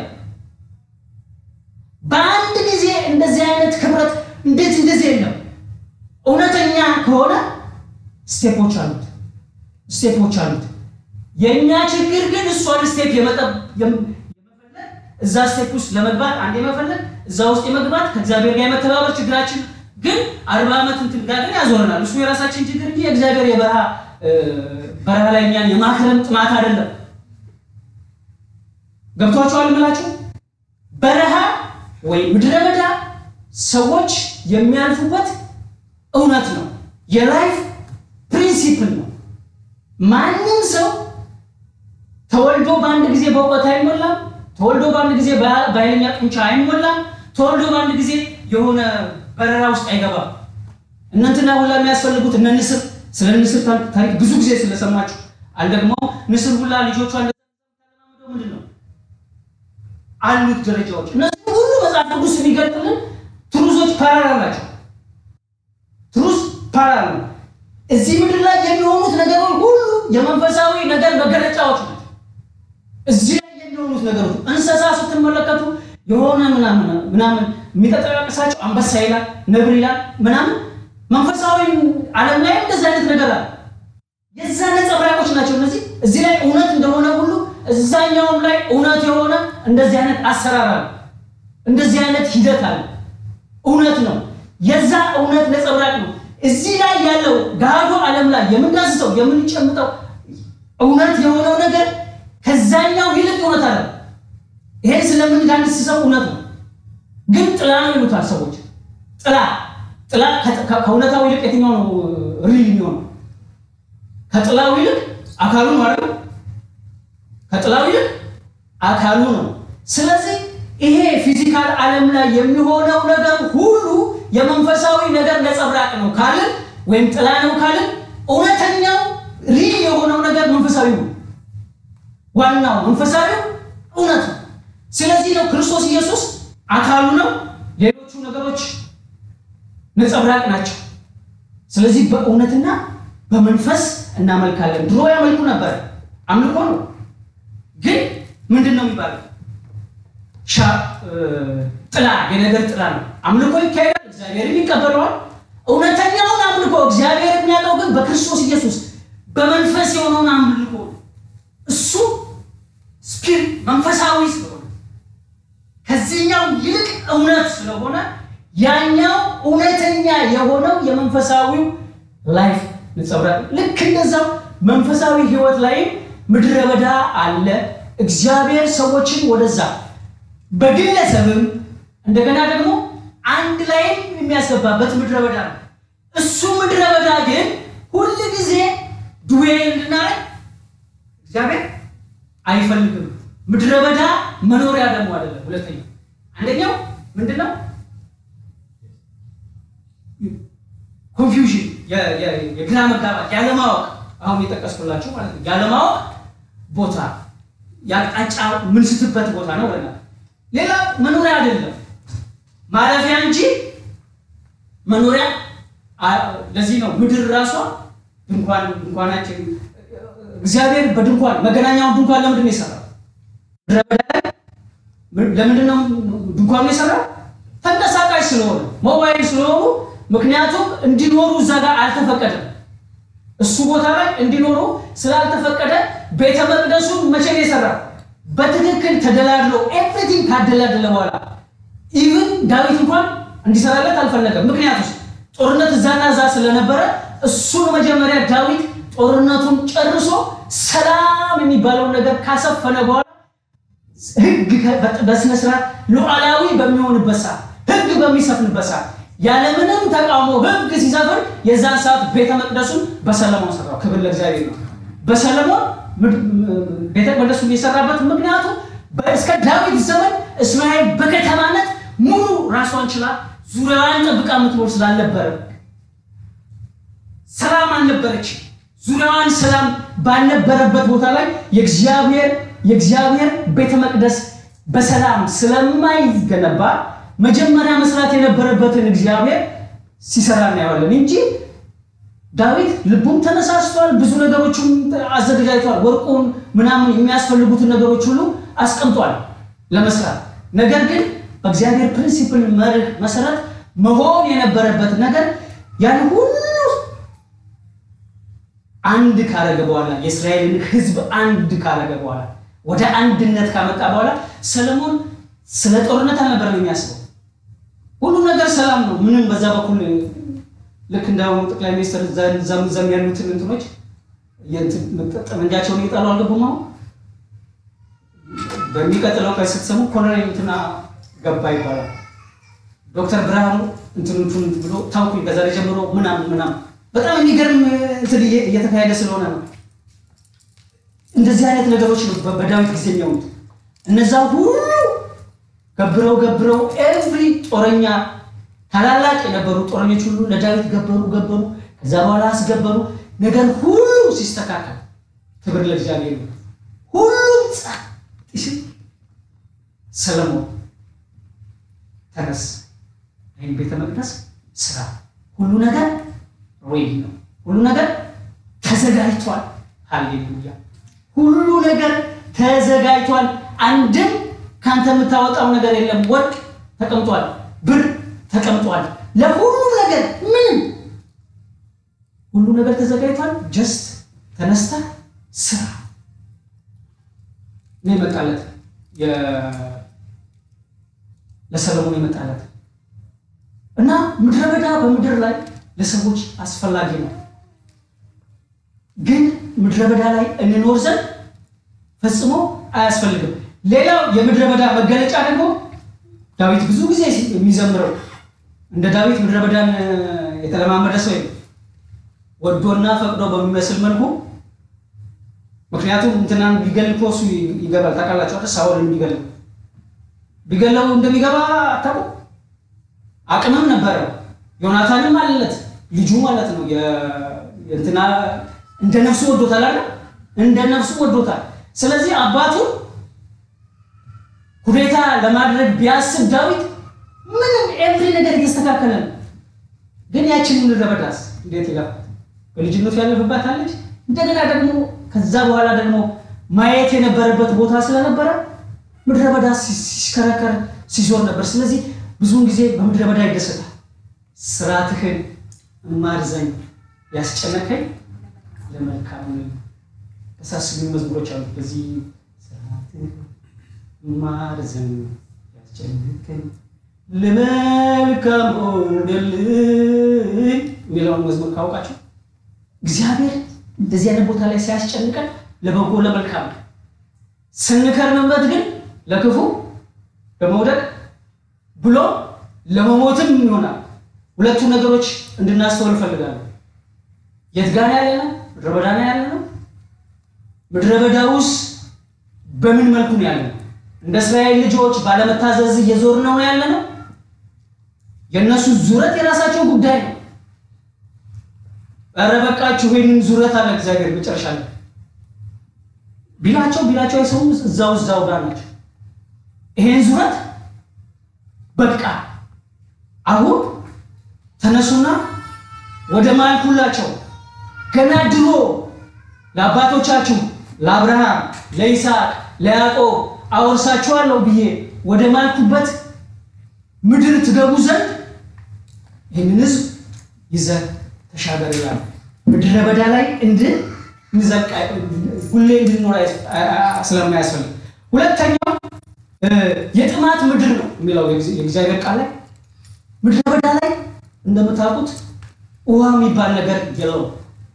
በአንድ ጊዜ እንደዚህ አይነት ክብረት እንዴት እንደዚህ የለም። እውነተኛ ከሆነ ስቴፖች አሉት። ስቴፖች አሉት። የእኛ ችግር ግን እሷን ስቴፕ የመፈለግ እዛ ስቴፕ ውስጥ ለመግባት አንድ የመፈለግ እዛ ውስጥ የመግባት ከእግዚአብሔር ጋር የመተባበር ችግራችን ግን አርባ ዓመት እንትን ጋር ግን ያዞረናል። እሱ የራሳችን ችግር እንጂ የእግዚአብሔር የበረሃ በረሃ ላይ እኛን የማክረም ጥማት አይደለም። ገብቷቸዋል ምላቸው በረሃ ወይ ምድረ በዳ ሰዎች የሚያልፉበት እውነት ነው። የላይፍ ፕሪንሲፕል ነው። ማንም ሰው ተወልዶ በአንድ ጊዜ በእውቀት አይሞላም። ተወልዶ በአንድ ጊዜ በኃይለኛ ጡንቻ አይሞላም። ተወልዶ በአንድ ጊዜ የሆነ በረራ ውስጥ አይገባም። እነንትና ሁላ የሚያስፈልጉት እነ ንስር፣ ስለ ንስር ታሪክ ብዙ ጊዜ ስለሰማችሁ አልደግሞ ንስር ሁላ ልጆቿ ምንድን ነው አሉት ደረጃዎች። እነዚህ ሁሉ መጽሐፍ ቅዱስ የሚገልጥልን ትሩዞች ፓራላል ናቸው። ትሩዝ ፓራላል ነው። እዚህ ምድር ላይ የሚሆኑት ነገሮች ሁሉ የመንፈሳዊ ነገር መገለጫዎች ናቸው። እዚህ ላይ የሚሆኑት ነገሮች እንስሳ ስትመለከቱ የሆነ ምናምን ምናምን የሚጠቀሳቸው አንበሳ ይላል፣ ነብር ይላል ምናምን። መንፈሳዊ ዓለም ላይ እንደዚህ አይነት ነገር አለ። የዛ ነጸብራቆች ናቸው እነዚህ። እዚህ ላይ እውነት እንደሆነ ሁሉ እዛኛውም ላይ እውነት የሆነ እንደዚህ አይነት አሰራር አለ፣ እንደዚህ አይነት ሂደት አለ። እውነት ነው። የዛ እውነት ነጸብራቅ ነው። እዚህ ላይ ያለው ገሃዱ ዓለም ላይ የምናስተው የምንጨምጠው እውነት የሆነው ነገር ከዛኛው ይልቅ እውነት አለ። ይሄን ስለምንዳንስሰው እውነት ነው፣ ግን ጥላ ነው ይሉታል ሰዎች። ጥላ ጥላ ከእውነታው ይልቅ የትኛው ነው ሪል የሚሆነው? ከጥላው ይልቅ አካሉ ነው አይደል? ከጥላው ይልቅ አካሉ ነው። ስለዚህ ይሄ ፊዚካል ዓለም ላይ የሚሆነው ነገር ሁሉ የመንፈሳዊ ነገር ነጸብራቅ ነው ካልን ወይም ጥላ ነው ካልን እውነተኛው ሪል የሆነው ነገር መንፈሳዊ ነው። ዋናው መንፈሳዊው እውነት ነው። ስለዚህ ነው ክርስቶስ ኢየሱስ አካሉ ነው፣ ሌሎቹ ነገሮች ነጸብራቅ ናቸው። ስለዚህ በእውነትና በመንፈስ እናመልካለን። ድሮ ያመልኩ ነበር፣ አምልኮ ነው። ግን ምንድን ነው የሚባለው? ጥላ የነገር ጥላ ነው። አምልኮ ይካሄዳል፣ እግዚአብሔርም ይቀበለዋል። እውነተኛውን አምልኮ እግዚአብሔር የሚያውቀው ግን በክርስቶስ ኢየሱስ በመንፈስ የሆነውን አምልኮ እሱ ስፒሪት መንፈሳዊ ስለሆነ ከዚህኛው ይልቅ እውነት ስለሆነ ያኛው እውነተኛ የሆነው የመንፈሳዊው ላይፍ ነጸብራቅ ልክ እንደዛው መንፈሳዊ ሕይወት ላይም ምድረ በዳ አለ። እግዚአብሔር ሰዎችን ወደዛ በግለሰብም እንደገና ደግሞ አንድ ላይም የሚያስገባበት ምድረ በዳ ነው። እሱ ምድረ በዳ ግን ሁል ጊዜ ዱዌ እንድናረግ እግዚአብሔር አይፈልግም። ምድረ በዳ መኖሪያ ደግሞ አይደለም። ሁለተኛው አንደኛው ምንድን ነው? ኮንፊውዥን የግራ መጋባት ያለማወቅ፣ አሁን የጠቀስኩላችሁ ማለት ነው። ያለማወቅ ቦታ የአቅጣጫ ምንስትበት ቦታ ነው ብለናል። ሌላ መኖሪያ አይደለም ማረፊያ እንጂ መኖሪያ። ለዚህ ነው ምድር ራሷ ድንኳን ድንኳናችን እግዚአብሔር በድንኳን መገናኛውን ድንኳን ለምንድን ነው የሰራው? ምድረ በዳ ላይ ለምንድን ነው ድንኳኑ የሰራው? ተንቀሳቃሽ ስለሆነ ሞባይል ስለሆኑ ምክንያቱም እንዲኖሩ እዛ ጋር አልተፈቀደም። እሱ ቦታ ላይ እንዲኖሩ ስላልተፈቀደ ቤተ መቅደሱን መቼ ነው የሰራው? በትክክል ተደላድሎ ኤቭሪቲንግ ካደላደለ በኋላ ኢቭን ዳዊት እንኳን እንዲሰራለት አልፈለገም። ምክንያቱም ጦርነት እዛና እዛ ስለነበረ እሱን መጀመሪያ ዳዊት ጦርነቱን ጨርሶ ሰላም የሚባለውን ነገር ካሰፈነ በኋላ ሕግ በስነስርዓት ሉዓላዊ በሚሆንበት ሰዓት ሕግ በሚሰፍንበት ሰዓት ያለምንም ተቃውሞ ሕግ ሲሰፍን የዛን ሰዓት ቤተ መቅደሱን በሰለሞን ሰራው። ክብር ለእግዚአብሔር ነው። በሰለሞን ቤተ መቅደሱን የሰራበት ምክንያቱ እስከ ዳዊት ዘመን እስራኤል በከተማነት ሙሉ ራሷን ችላ ዙሪያዋን ጠብቃ የምትኖር ስላልነበረ ሰላም አልነበረች። ዙሪያዋን ሰላም ባልነበረበት ቦታ ላይ የእግዚአብሔር የእግዚአብሔር ቤተ መቅደስ በሰላም ስለማይገነባ መጀመሪያ መስራት የነበረበትን እግዚአብሔር ሲሰራ እናየዋለን እንጂ ዳዊት ልቡም ተነሳስቷል። ብዙ ነገሮችን አዘገጃጅቷል። ወርቁን ምናምን የሚያስፈልጉትን ነገሮች ሁሉ አስቀምጧል ለመስራት። ነገር ግን በእግዚአብሔር ፕሪንሲፕል መርህ መሰረት መሆን የነበረበት ነገር ያን ሁሉ አንድ ካረገ በኋላ የእስራኤልን ሕዝብ አንድ ካረገ በኋላ ወደ አንድነት ካመጣ በኋላ ሰለሞን ስለ ጦርነት አልነበረም የሚያስበው። ሁሉ ነገር ሰላም ነው። ምንም በዛ በኩል ልክ እንዳሁኑ ጠቅላይ ሚኒስትር ዘም ዘም ያሉትን እንትኖች ጠመንጃቸውን እየጣሉ አልገቡም። አሁን በሚቀጥለው ቀን ስትሰሙ ኮሎኔል እንትና ገባ ይባላል። ዶክተር ብርሃኑ እንትኑቱን ብሎ ታውኩኝ ከዛሬ ጀምሮ ምናምን ምናምን በጣም የሚገርም እንትን እየተካሄደ ስለሆነ ነው። እንደዚህ አይነት ነገሮች ነው በዳዊት ጊዜ የሚሆኑት። እነዛ ሁሉ ገብረው ገብረው ኤቭሪ ጦረኛ ታላላቅ የነበሩ ጦረኞች ሁሉ ለዳዊት ገበሩ ገበሩ። ከዛ በኋላ አስገበሩ። ነገር ሁሉ ሲስተካከል ክብር ለእግዚአብሔር ነው። ሁሉም ጸጥ ሲል ሰለሞን ተነስ፣ ይህን ቤተ መቅደስ ስራ፣ ሁሉ ነገር ሬዲ ነው፣ ሁሉ ነገር ተዘጋጅቷል። ሃሌሉያ! ሁሉ ነገር ተዘጋጅቷል። አንድም ከአንተ የምታወጣው ነገር የለም። ወርቅ ተቀምጧል፣ ብር ተቀምጧል። ለሁሉ ነገር ምንም ሁሉ ነገር ተዘጋጅቷል። ጀስት ተነስተ ስራ ነው የመጣለት ለሰለሞን የመጣለት እና ምድረ በዳ በምድር ላይ ለሰዎች አስፈላጊ ነው። ግን ምድረ በዳ ላይ እንኖር ዘንድ ፈጽሞ አያስፈልግም። ሌላው የምድረ በዳ መገለጫ ደግሞ ዳዊት ብዙ ጊዜ የሚዘምረው እንደ ዳዊት ምድረ በዳን የተለማመደ ሰው ወዶና ፈቅዶ በሚመስል መልኩ ምክንያቱም እንትናን ቢገል እኮ እሱ ይገባል። ታውቃላችሁ አይደል? ሳኦልን ቢገል ቢገለው እንደሚገባ አታውቁ? አቅምም ነበረ። ዮናታንም አለለት ልጁ ማለት ነው። እንትና እንደ ነፍሱ ወዶታል አይደል? እንደ ነፍሱ ወዶታል። ስለዚህ አባቱ ሁኔታ ለማድረግ ቢያስብ ዳዊት ምንም ኤቭሪ ነገር እየስተካከለ ነው። ግን ያችን ምድረ በዳስ እንዴት ይላል? በልጅነቱ ያለፈባት አለች። እንደገና ደግሞ ከዛ በኋላ ደግሞ ማየት የነበረበት ቦታ ስለነበረ ምድረ በዳ ሲሽከረከር ሲዞር ነበር። ስለዚህ ብዙውን ጊዜ በምድረ በዳ ይደሰታል። ስርዓትህን እማር ዘንድ ያስጨነቀኝ ለመልካም ተሳስቢ መዝሙሮች አሉ። በዚህ ስርዓትህን እማር ዘንድ ያስጨነቀኝ ለመልካም ሆነልኝ የሚለውን መዝሙር ካወቃቸው እግዚአብሔር እንደዚህ አይነት ቦታ ላይ ሲያስጨንቀን ለበጎ ለመልካም ነው። ስንከርምበት ግን ለክፉ ለመውደቅ ብሎ ለመሞትም ይሆናል። ሁለቱ ነገሮች እንድናስተውል እፈልጋለሁ። የት ጋር ያለ ነው? ምድረ በዳ ነው ያለ ነው። ምድረ በዳ ውስጥ በምን መልኩ ነው ያለ ነው? እንደ እስራኤል ልጆች ባለመታዘዝ እየዞር ነው ያለ ነው። የእነሱ ዙረት የራሳቸው ጉዳይ ነው። ኧረ በቃችሁ ይህንን ዙረት አለ እግዚአብሔር መጨረሻ ላይ ቢላቸው ቢላቸው አይሰሙም። እዛው እዛው ጋር ናቸው። ይሄን ዙረት በቃ አሁን ተነሱና ወደ ማልኩላቸው ገና ድሮ ለአባቶቻችሁ ለአብርሃም፣ ለይስሐቅ፣ ለያዕቆብ አወርሳችኋለሁ ብዬ ወደ ማልኩበት ምድር ትገቡ ዘንድ ይህንን ሕዝብ ይዘህ ተሻገር ይላል። ምድረ በዳ ላይ እንድን እንዘልቃ ሁሌ እንድንኖር ስለማያስፈልግ፣ ሁለተኛው የጥማት ምድር ነው የሚለው የእግዚአብሔር ቃል ላይ ምድረ በዳ ላይ እንደምታውቁት ውሃ የሚባል ነገር የለውም።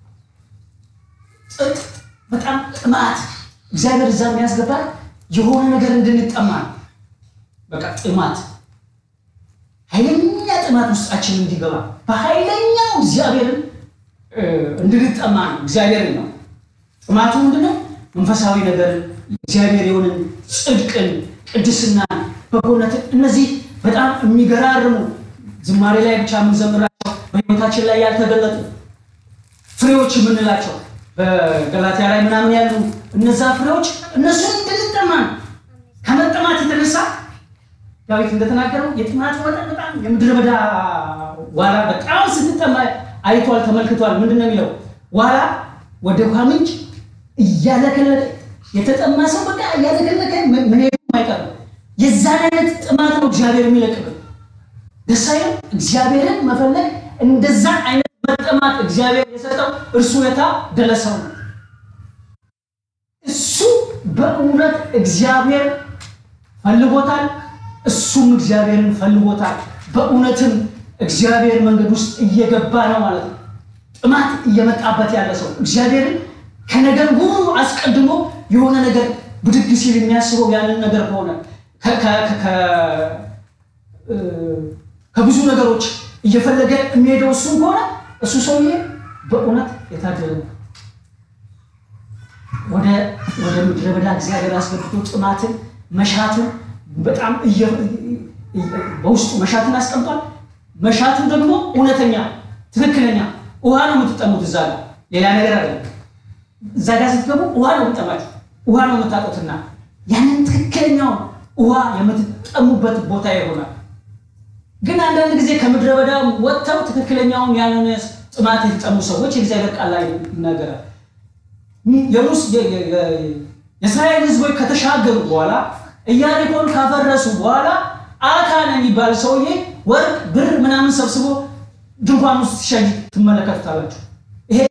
ጥጥ በጣም ጥማት እግዚአብሔር እዛ የሚያስገባል የሆነ ነገር እንድንጠማ ነው። በቃ ጥማት ኃይለኛ ጥማት ውስጣችን እንዲገባ በኃይለኛው እግዚአብሔርን እንድንጠማ ነው። እግዚአብሔርን ነው ጥማቱ ምንድነው? መንፈሳዊ ነገርን እግዚአብሔር የሆንን ጽድቅን፣ ቅድስናን፣ በጎነትን እነዚህ በጣም የሚገራርሙ ዝማሬ ላይ ብቻ የምንዘምራቸው በሕይወታችን ላይ ያልተገለጡ ፍሬዎች የምንላቸው በገላትያ ላይ ምናምን ያሉ እነዛ ፍሬዎች እነሱን እንድንጠማ ነው። ከመጠማት የተነሳ ዳዊት እንደተናገረው የጥማት መጠን በጣም የምድረ በዳ ዋላ በጣም ስንጠማ አይቷል፣ ተመልክቷል። ምንድን ነው የሚለው? ዋላ ወደ ውሃ ምንጭ እያለከለከ የተጠማ ሰው በቃ እያለከለከ መሄዱ አይቀርም። የዛን አይነት ጥማት ነው እግዚአብሔር የሚለቅብን። ደስ አይልም? እግዚአብሔርን መፈለግ እንደዛ አይነት መጠማት እግዚአብሔር የሰጠው እርሱ የታደለ ሰው ነው። እሱ በእውነት እግዚአብሔር ፈልጎታል፣ እሱም እግዚአብሔርን ፈልጎታል። በእውነትም እግዚአብሔር መንገድ ውስጥ እየገባ ነው ማለት ነው። ጥማት እየመጣበት ያለ ሰው እግዚአብሔርን ከነገር ሁሉ አስቀድሞ የሆነ ነገር ብድግ ሲል የሚያስበው ያንን ነገር ከሆነ ከብዙ ነገሮች እየፈለገ የሚሄደው እሱም ከሆነ እሱ ሰውዬ በእውነት የታደለ ነው። ወደ ወደ ምድረ በዳ እግዚአብሔር አስገብቶ ጥማትን መሻትን በጣም በውስጡ መሻትን አስቀምጧል። መሻቱ ደግሞ እውነተኛ ትክክለኛ ውሃ ነው የምትጠሙት። እዛ ጋር ሌላ ነገር አይደለም። እዛ ጋር ስትገቡ ውሃ ነው የምትጠማችሁ፣ ውሃ ነው የምታጡትና ያንን ትክክለኛውን ውሃ የምትጠሙበት ቦታ ይሆናል። ግን አንዳንድ ጊዜ ከምድረ በዳ ወጥተው ትክክለኛውን ያንን ጥማት የተጠሙ ሰዎች የእግዚአብሔር ቃል ላይ ይናገራል። የእስራኤል ሕዝቦች ከተሻገሩ በኋላ ኢያሪኮን ካፈረሱ በኋላ አካን የሚባል ሰውዬ ወርቅ፣ ብር ምናምን ሰብስቦ ድንኳን ውስጥ ሲሸኝ ትመለከቱታላችሁ። ይሄ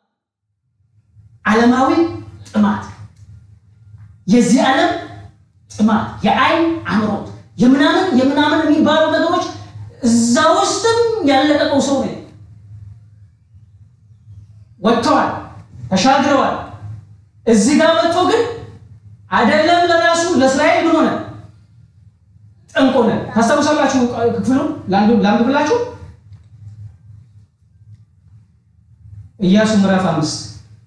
ዓለማዊ ጥማት፣ የዚህ ዓለም ጥማት፣ የአይን አምሮት፣ የምናምን የምናምን የሚባሉ ነገሮች እዛ ውስጥም ያለቀቀው ሰው ነው። ወጥተዋል፣ ተሻግረዋል። እዚህ ጋር መጥቶ ግን አይደለም ለራሱ ለእስራኤል ምን ሆነ? ጠንቅ ሆነ። ታስታውሳላችሁ? ክፍሉን ላንብብላችሁ። ኢያሱ ምዕራፍ አምስት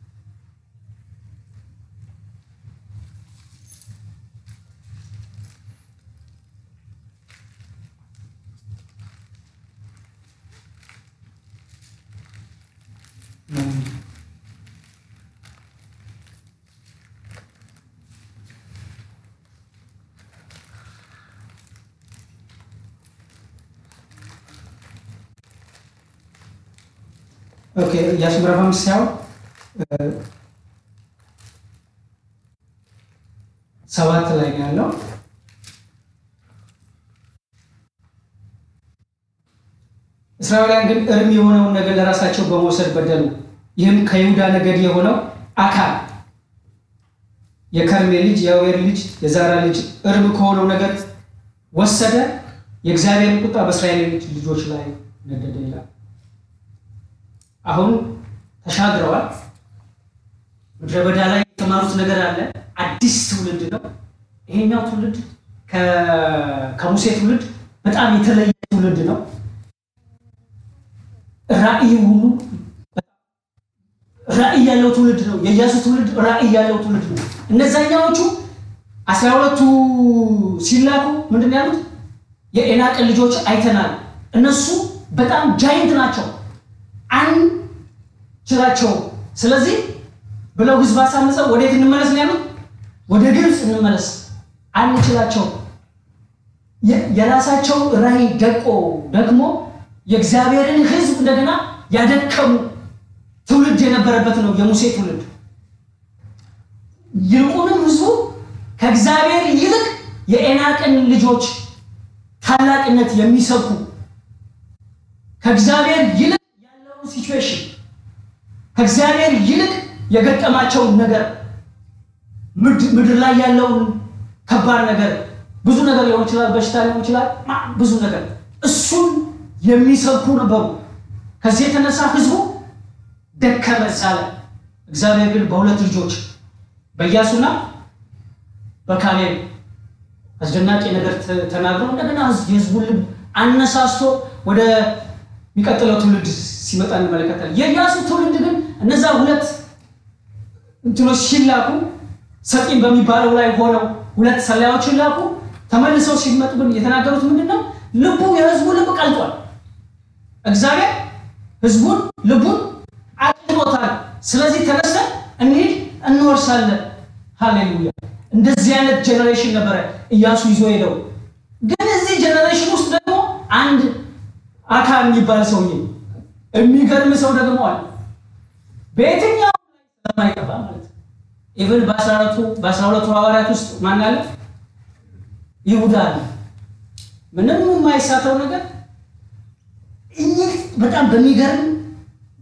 ኦኬ ኢያሱ ምዕራፍ አምስት ሳይሆን ሰባት ላይ ነው ያለው። እስራኤላውያን ግን እርም የሆነውን ነገር ለራሳቸው በመውሰድ በደሉ። ይህም ከይሁዳ ነገድ የሆነው አካን የከርሜ ልጅ የአዌር ልጅ የዛራ ልጅ እርም ከሆነው ነገር ወሰደ። የእግዚአብሔር ቁጣ በእስራኤል ልጆች ላይ ነደደ ይላል። አሁን ተሻግረዋል። ምድረ በዳ ላይ የተማሩት ነገር አለ። አዲስ ትውልድ ነው። ይሄኛው ትውልድ ከሙሴ ትውልድ በጣም የተለየ ትውልድ ነው። ራእይ ሁሉ ራእይ ያለው ትውልድ ነው። የኢያሱ ትውልድ ራእይ ያለው ትውልድ ነው። እነዛኛዎቹ አስራ ሁለቱ ሲላኩ ምንድን ነው ያሉት? የኤናቅን ልጆች አይተናል። እነሱ በጣም ጃይንት ናቸው አንችላቸው። ስለዚህ ብለው ህዝብ አሳምፀው ወዴት እንመለስ ነው ያሉት? ወደ ግብፅ እንመለስ፣ አንችላቸው። የራሳቸው ራእይ ደቆ ደግሞ የእግዚአብሔርን ህዝብ እንደገና ያደከሙ ትውልድ የነበረበት ነው የሙሴ ትውልድ። ይልቁንም ህዝቡ ከእግዚአብሔር ይልቅ የኤናቅን ልጆች ታላቅነት የሚሰብኩ ከእግዚአብሔር ይልቅ ያለውን ሲቹዌሽን ከእግዚአብሔር ይልቅ የገጠማቸውን ነገር ምድር ላይ ያለውን ከባድ ነገር ብዙ ነገር ሊሆን ይችላል፣ በሽታ ሊሆን ይችላል፣ ብዙ ነገር እሱን የሚሰብኩ ነበሩ። ከዚህ የተነሳ ህዝቡ ደከመ ሳለ፣ እግዚአብሔር ግን በሁለት ልጆች በኢያሱና በካሌብ አስደናቂ ነገር ተናግሮ እንደገና የህዝቡን ልብ አነሳስቶ ወደ የሚቀጥለው ትውልድ ሲመጣ እንመለከታለን። የኢያሱ ትውልድ ግን እነዛ ሁለት እንትኖች ሲላኩ ሰጢን በሚባለው ላይ ሆነው ሁለት ሰላዮችን ላኩ። ተመልሰው ሲመጡ ግን የተናገሩት ምንድን ነው? ልቡ የህዝቡ ልብ ቀልጧል። እግዚአብሔር ህዝቡን ልቡን አቅልጦታል። ስለዚህ ተነስተን እንሂድ እንወርሳለን። ሃሌሉያ! እንደዚህ አይነት ጀኔሬሽን ነበረ ኢያሱ ይዞ ሄደው። ግን እዚህ ጀኔሬሽን ውስጥ ደግሞ አንድ አካል የሚባል ሰውዬ የሚገርም ሰው ደግሞ አለ። በየትኛው ስለማይጠፋ ማለት ነው። ኢቭን በአስራ ሁለቱ ሐዋርያት ውስጥ ማን አለ? ይሁዳ አለ። ምንም የማይሳተው ነገር ይህ በጣም በሚገርም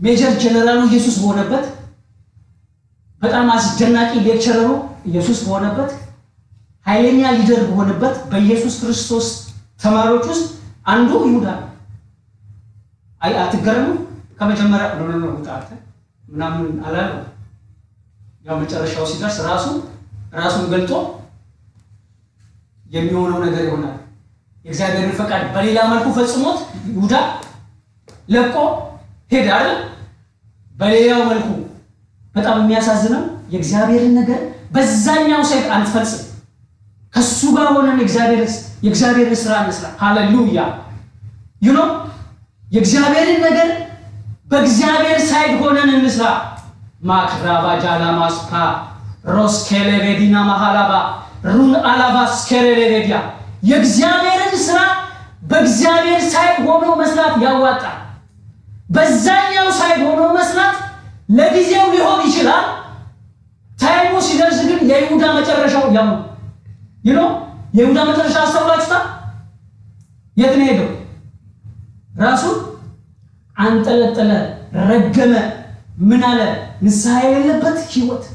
ሜጀር ጀነራሉ ኢየሱስ በሆነበት በጣም አስደናቂ ሌክቸረሩ ኢየሱስ በሆነበት ኃይለኛ ሊደር በሆነበት በኢየሱስ ክርስቶስ ተማሪዎች ውስጥ አንዱ ይሁዳ ነው። አይ አትገረሙ። ከመጀመሪያ ኖ ኖ ውጣ አንተ ምናምን አላለው። ያው መጨረሻው ሲደርስ ራሱ ራሱን ገልጦ የሚሆነው ነገር ይሆናል። የእግዚአብሔርን ፈቃድ በሌላ መልኩ ፈጽሞት ይሁዳ ለቆ ሄደ አይደል? በሌላው መልኩ በጣም የሚያሳዝነው የእግዚአብሔርን ነገር በዛኛው ሳይት አንፈጽም። ከሱ ጋር ሆነን የእግዚአብሔርን ስራ እንስራ። ሃሌሉያ ዩኖ የእግዚአብሔርን ነገር በእግዚአብሔር ሳይድ ሆነን እንስራ። ማክራባ ጃላማስፓ ሮስኬሌቬዲና ማሃላባ ሩን አላባ ስኬሌቬዲያ የእግዚአብሔርን ስራ በእግዚአብሔር ሳይድ ሆኖ መስራት ያዋጣል። በዛኛው ሳይድ ሆኖ መስራት ለጊዜው ሊሆን ይችላል። ታይሙ ሲደርስ ግን የይሁዳ መጨረሻው ያው ይኖ የይሁዳ መጨረሻ አስተውላችሁታል? የት ነው ሄደው? ራሱን አንጠለጠለ፣ ረገመ። ምን አለ? ንስሐ የሌለበት ህይወት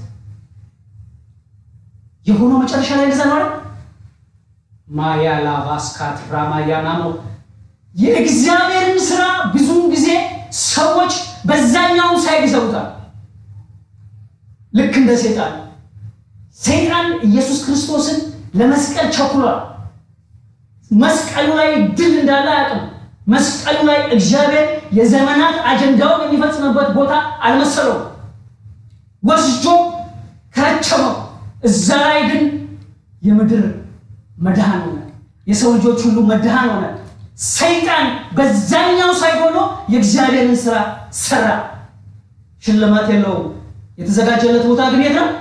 የሆነው መጨረሻ ላይ እንደዛ ነው አይደል? ማያ ላቫስካት ራማያናሞ የእግዚአብሔርን ስራ ብዙውን ጊዜ ሰዎች በዛኛው ሳይድ ይሰሩታል። ልክ እንደ ሴጣን ሰይጣን ኢየሱስ ክርስቶስን ለመስቀል ቸኩሏል። መስቀሉ ላይ ድል እንዳለ አያውቅም። መስቀሉ ላይ እግዚአብሔር የዘመናት አጀንዳውን የሚፈጽምበት ቦታ አልመሰለውም። ወስጆ ከረቸመው። እዛ ላይ ግን የምድር መድኃን ሆነ፣ የሰው ልጆች ሁሉ መድኃን ሆነ። ሰይጣን በዛኛው ሳይሆኖ የእግዚአብሔርን ስራ ሰራ። ሽልማት የለውም። የተዘጋጀለት ቦታ ግን የት ነው?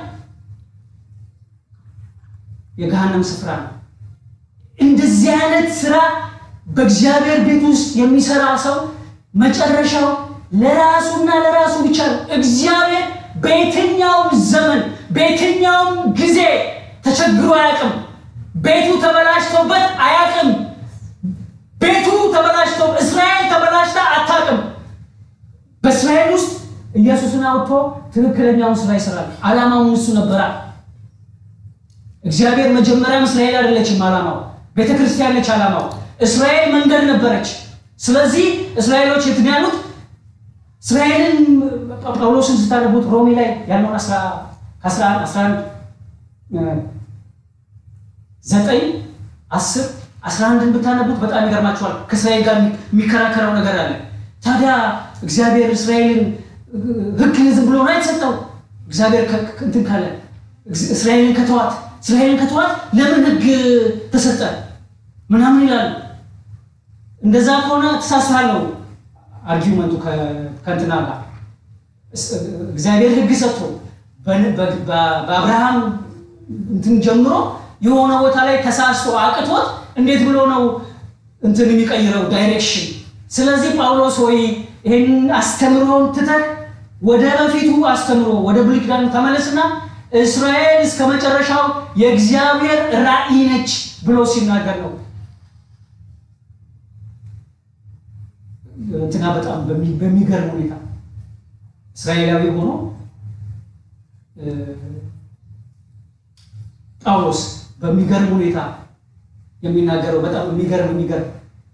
የገሃነም ስፍራ ነው። እንደዚህ አይነት ስራ በእግዚአብሔር ቤት ውስጥ የሚሰራ ሰው መጨረሻው ለራሱና ለራሱ ብቻ ነው። እግዚአብሔር በየትኛውም ዘመን በየትኛውም ጊዜ ተቸግሮ አያውቅም። ቤቱ ተበላሽቶበት አያውቅም። ቤቱ ተበላሽቶ እስራኤል ተበላሽታ አታውቅም። በእስራኤል ውስጥ ኢየሱስን አውጥቶ ትክክለኛውን ስራ ይሰራል። ዓላማውን እሱ ነበራል። እግዚአብሔር መጀመሪያም እስራኤል አይደለችም ዓላማው፣ ቤተ ክርስቲያን ነች ዓላማው። እስራኤል መንገድ ነበረች። ስለዚህ እስራኤሎች የት ነው ያሉት? እስራኤልን ጳውሎስን ስታነቡት ሮሜ ላይ ያለውን 11 ዘጠኝ አስር አስራ አንድን ብታነቡት በጣም ይገርማችኋል። ከእስራኤል ጋር የሚከራከረው ነገር አለ። ታዲያ እግዚአብሔር እስራኤልን ሕግ ዝም ብሎ ነው የተሰጠው? እግዚአብሔር እንትን ካለ እስራኤልን ከተዋት እስራኤልን ከተዋት ለምን ሕግ ተሰጠ ምናምን ይላሉ። እንደዛ ከሆነ ተሳስራል ነው አርጊመንቱ ከእንትና ጋር እግዚአብሔር ሕግ ሰጥቶ በአብርሃም እንትን ጀምሮ የሆነ ቦታ ላይ ተሳስቶ አቅቶት እንዴት ብሎ ነው እንትን የሚቀይረው ዳይሬክሽን? ስለዚህ ጳውሎስ ወይ ይህን አስተምሮን ትተህ ወደ በፊቱ አስተምሮ ወደ ብሉይ ኪዳኑ ተመለስና እስራኤል እስከ መጨረሻው የእግዚአብሔር ራእይ ነች ብሎ ሲናገር ነው። እንትና በጣም በሚገርም ሁኔታ እስራኤላዊ ሆኖ ጳውሎስ በሚገርም ሁኔታ የሚናገረው በጣም የሚገርም የሚገርም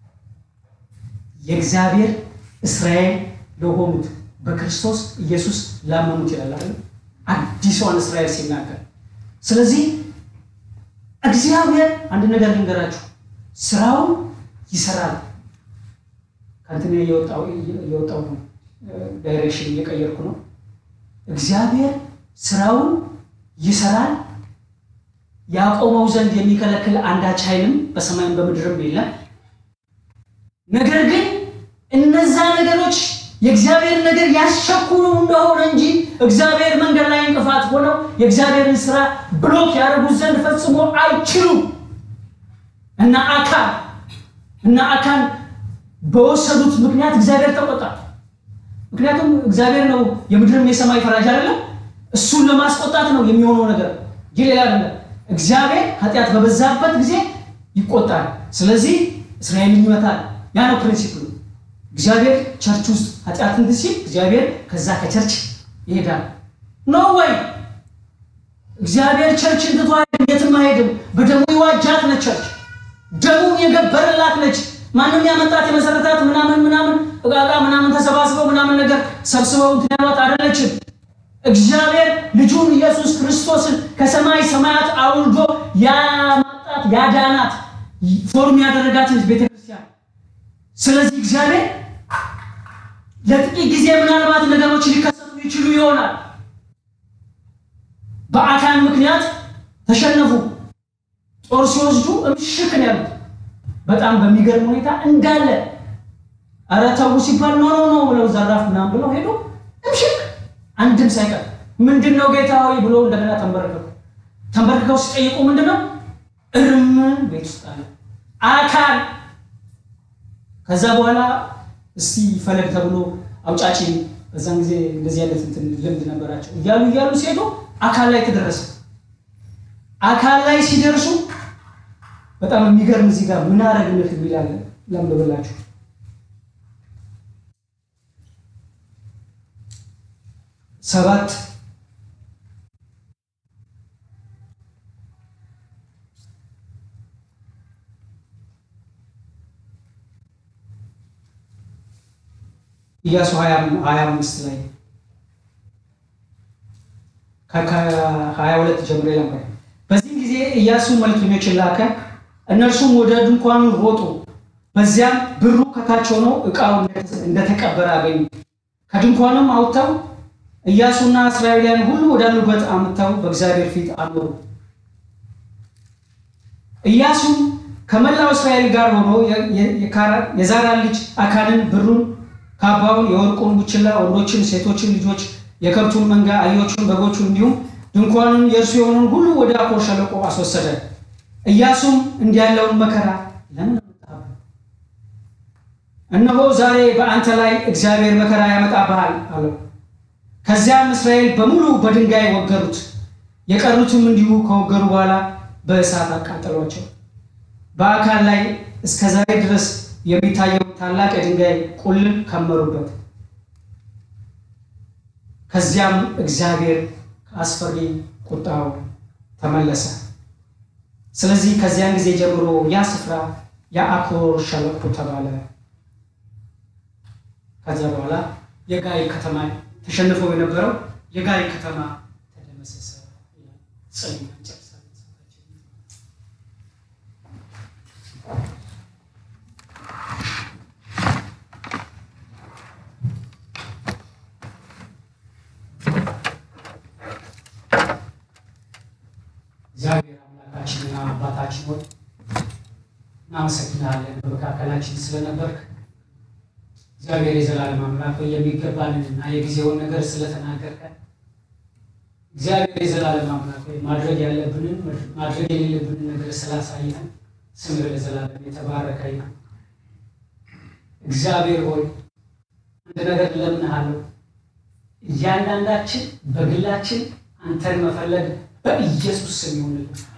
የእግዚአብሔር እስራኤል ለሆኑት በክርስቶስ ኢየሱስ ላመኑት ይላል አይደል? አዲሷን እስራኤል ሲናገር። ስለዚህ እግዚአብሔር አንድ ነገር ልንገራችሁ፣ ስራውን ይሰራል። ከእንትን እየወጣው ነው፣ ዳይሬክሽን እየቀየርኩ ነው። እግዚአብሔር ስራውን ይሰራል ያቆመው ዘንድ የሚከለክል አንዳች ኃይልም በሰማይም በምድርም የለም። ነገር ግን እነዛ ነገሮች የእግዚአብሔር ነገር ያስቸኩሉ እንደሆነ እንጂ እግዚአብሔር መንገድ ላይ እንቅፋት ሆነው የእግዚአብሔርን ስራ ብሎክ ያደርጉት ዘንድ ፈጽሞ አይችሉም። እና አካን እና አካን በወሰዱት ምክንያት እግዚአብሔር ተቆጣ። ምክንያቱም እግዚአብሔር ነው የምድርም የሰማይ ፈራጅ አይደለም። እሱን ለማስቆጣት ነው የሚሆነው ነገር እንጂ ሌላ አይደለም። እግዚአብሔር ኃጢአት በበዛበት ጊዜ ይቆጣል። ስለዚህ እስራኤልን ይመታል። ያ ነው ፕሪንሲፕሉ። እግዚአብሔር ቸርች ውስጥ ኃጢአት እንትን ሲል እግዚአብሔር ከዛ ከቸርች ይሄዳል ኖ ወይ እግዚአብሔር ቸርች እንትቷ የትም አይሄድም። በደሙ የዋጃት ነች ቸርች ደሙን የገበረላት ነች። ማንም ያመጣት የመሰረታት ምናምን ምናምን እቃቃ ምናምን ተሰባስበው ምናምን ነገር ሰብስበው እንትን ያሏት አይደለችም። እግዚአብሔር ልጁን ኢየሱስ ክርስቶስን ከሰማይ ሰማያት አውርዶ ያማጣት ያዳናት ፎርም ያደረጋት ነች ቤተክርስቲያን። ስለዚህ እግዚአብሔር ለጥቂት ጊዜ ምናልባት ነገሮች ሊከሰቱ ይችሉ ይሆናል። በአካል ምክንያት ተሸነፉ። ጦር ሲወስዱ እምሽክ ነው ያሉት። በጣም በሚገርም ሁኔታ እንዳለ ኧረ ተው ሲባል ኖ ኖ ኖ ብለው ዘራፍ ምናምን ብለው ሄዱ። እምሽክ አንድም ሳይቀር ምንድን ነው ጌታ ሆይ ብሎ እንደገና ተንበረከኩ። ተንበርክከው ሲጠይቁ ምንድን ነው እርም ቤት ውስጥ አለ አካል። ከዛ በኋላ እስቲ ፈለግ ተብሎ አውጫጭ በዛን ጊዜ እንደዚህ አይነት እንትን ልምድ ነበራቸው። እያሉ እያሉ ሲሄዱ አካል ላይ ተደረሰ። አካል ላይ ሲደርሱ በጣም የሚገርም እዚህ ጋር ምን አረግንህ የሚላለ ለምብላችሁ ሰባት ኢያሱ ሀያ አምስት ላይ ከሀያ ሁለት ጀምሮ ነበር። በዚህም ጊዜ ኢያሱ መልክተኞችን ላከ። እነርሱም ወደ ድንኳኑ ሮጡ። በዚያም ብሩ ከታች ሆኖ ዕቃው እንደተቀበረ አገኙ። ከድንኳኑም አውጥተው ኢያሱና እስራኤላውያን ሁሉ ወዳሉበት አምጥተው በእግዚአብሔር ፊት አኖሩ። ኢያሱም ከመላው እስራኤል ጋር ሆኖ የዛራን ልጅ አካንን ብሩን፣ ካባውን፣ የወርቁን ቡችላ፣ ወንዶችን፣ ሴቶችን ልጆች የከብቱን መንጋ፣ አህዮቹን፣ በጎቹን እንዲሁም ድንኳኑን የእርሱ የሆነውን ሁሉ ወደ አኮር ሸለቆ አስወሰደ። ኢያሱም እንዲህ ያለውን መከራ ለምን አመጣብህ? እነሆ ዛሬ በአንተ ላይ እግዚአብሔር መከራ ያመጣብሃል አለው። ከዚያም እስራኤል በሙሉ በድንጋይ ወገሩት። የቀሩትም እንዲሁ ከወገሩ በኋላ በእሳት አቃጠሏቸው። በአካል ላይ እስከ ዛሬ ድረስ የሚታየው ታላቅ የድንጋይ ቁልል ከመሩበት። ከዚያም እግዚአብሔር ከአስፈሪ ቁጣው ተመለሰ። ስለዚህ ከዚያን ጊዜ ጀምሮ ያ ስፍራ የአኮር ሸለቆ ተባለ። ከዚያ በኋላ የጋይ ከተማ ተሸንፈው የነበረው የጋይ ከተማ ተደመሰሰ። እግዚአብሔር አምላካችንና አባታችን ሆይ እናመሰግናለን በመካከላችን ስለነበርክ። እግዚአብሔር የዘላለም አምላክ ሆይ የሚገባንን እና የጊዜውን ነገር ስለተናገርከን፣ እግዚአብሔር የዘላለም አምላክ ሆይ ማድረግ ያለብንን ማድረግ የሌለብንን ነገር ስላሳየን ስምህ ለዘላለም የተባረከ ይሁን። እግዚአብሔር ሆይ አንድ ነገር እለምንሃለሁ፣ እያንዳንዳችን በግላችን አንተን መፈለግ በኢየሱስ ስም ይሁንልን።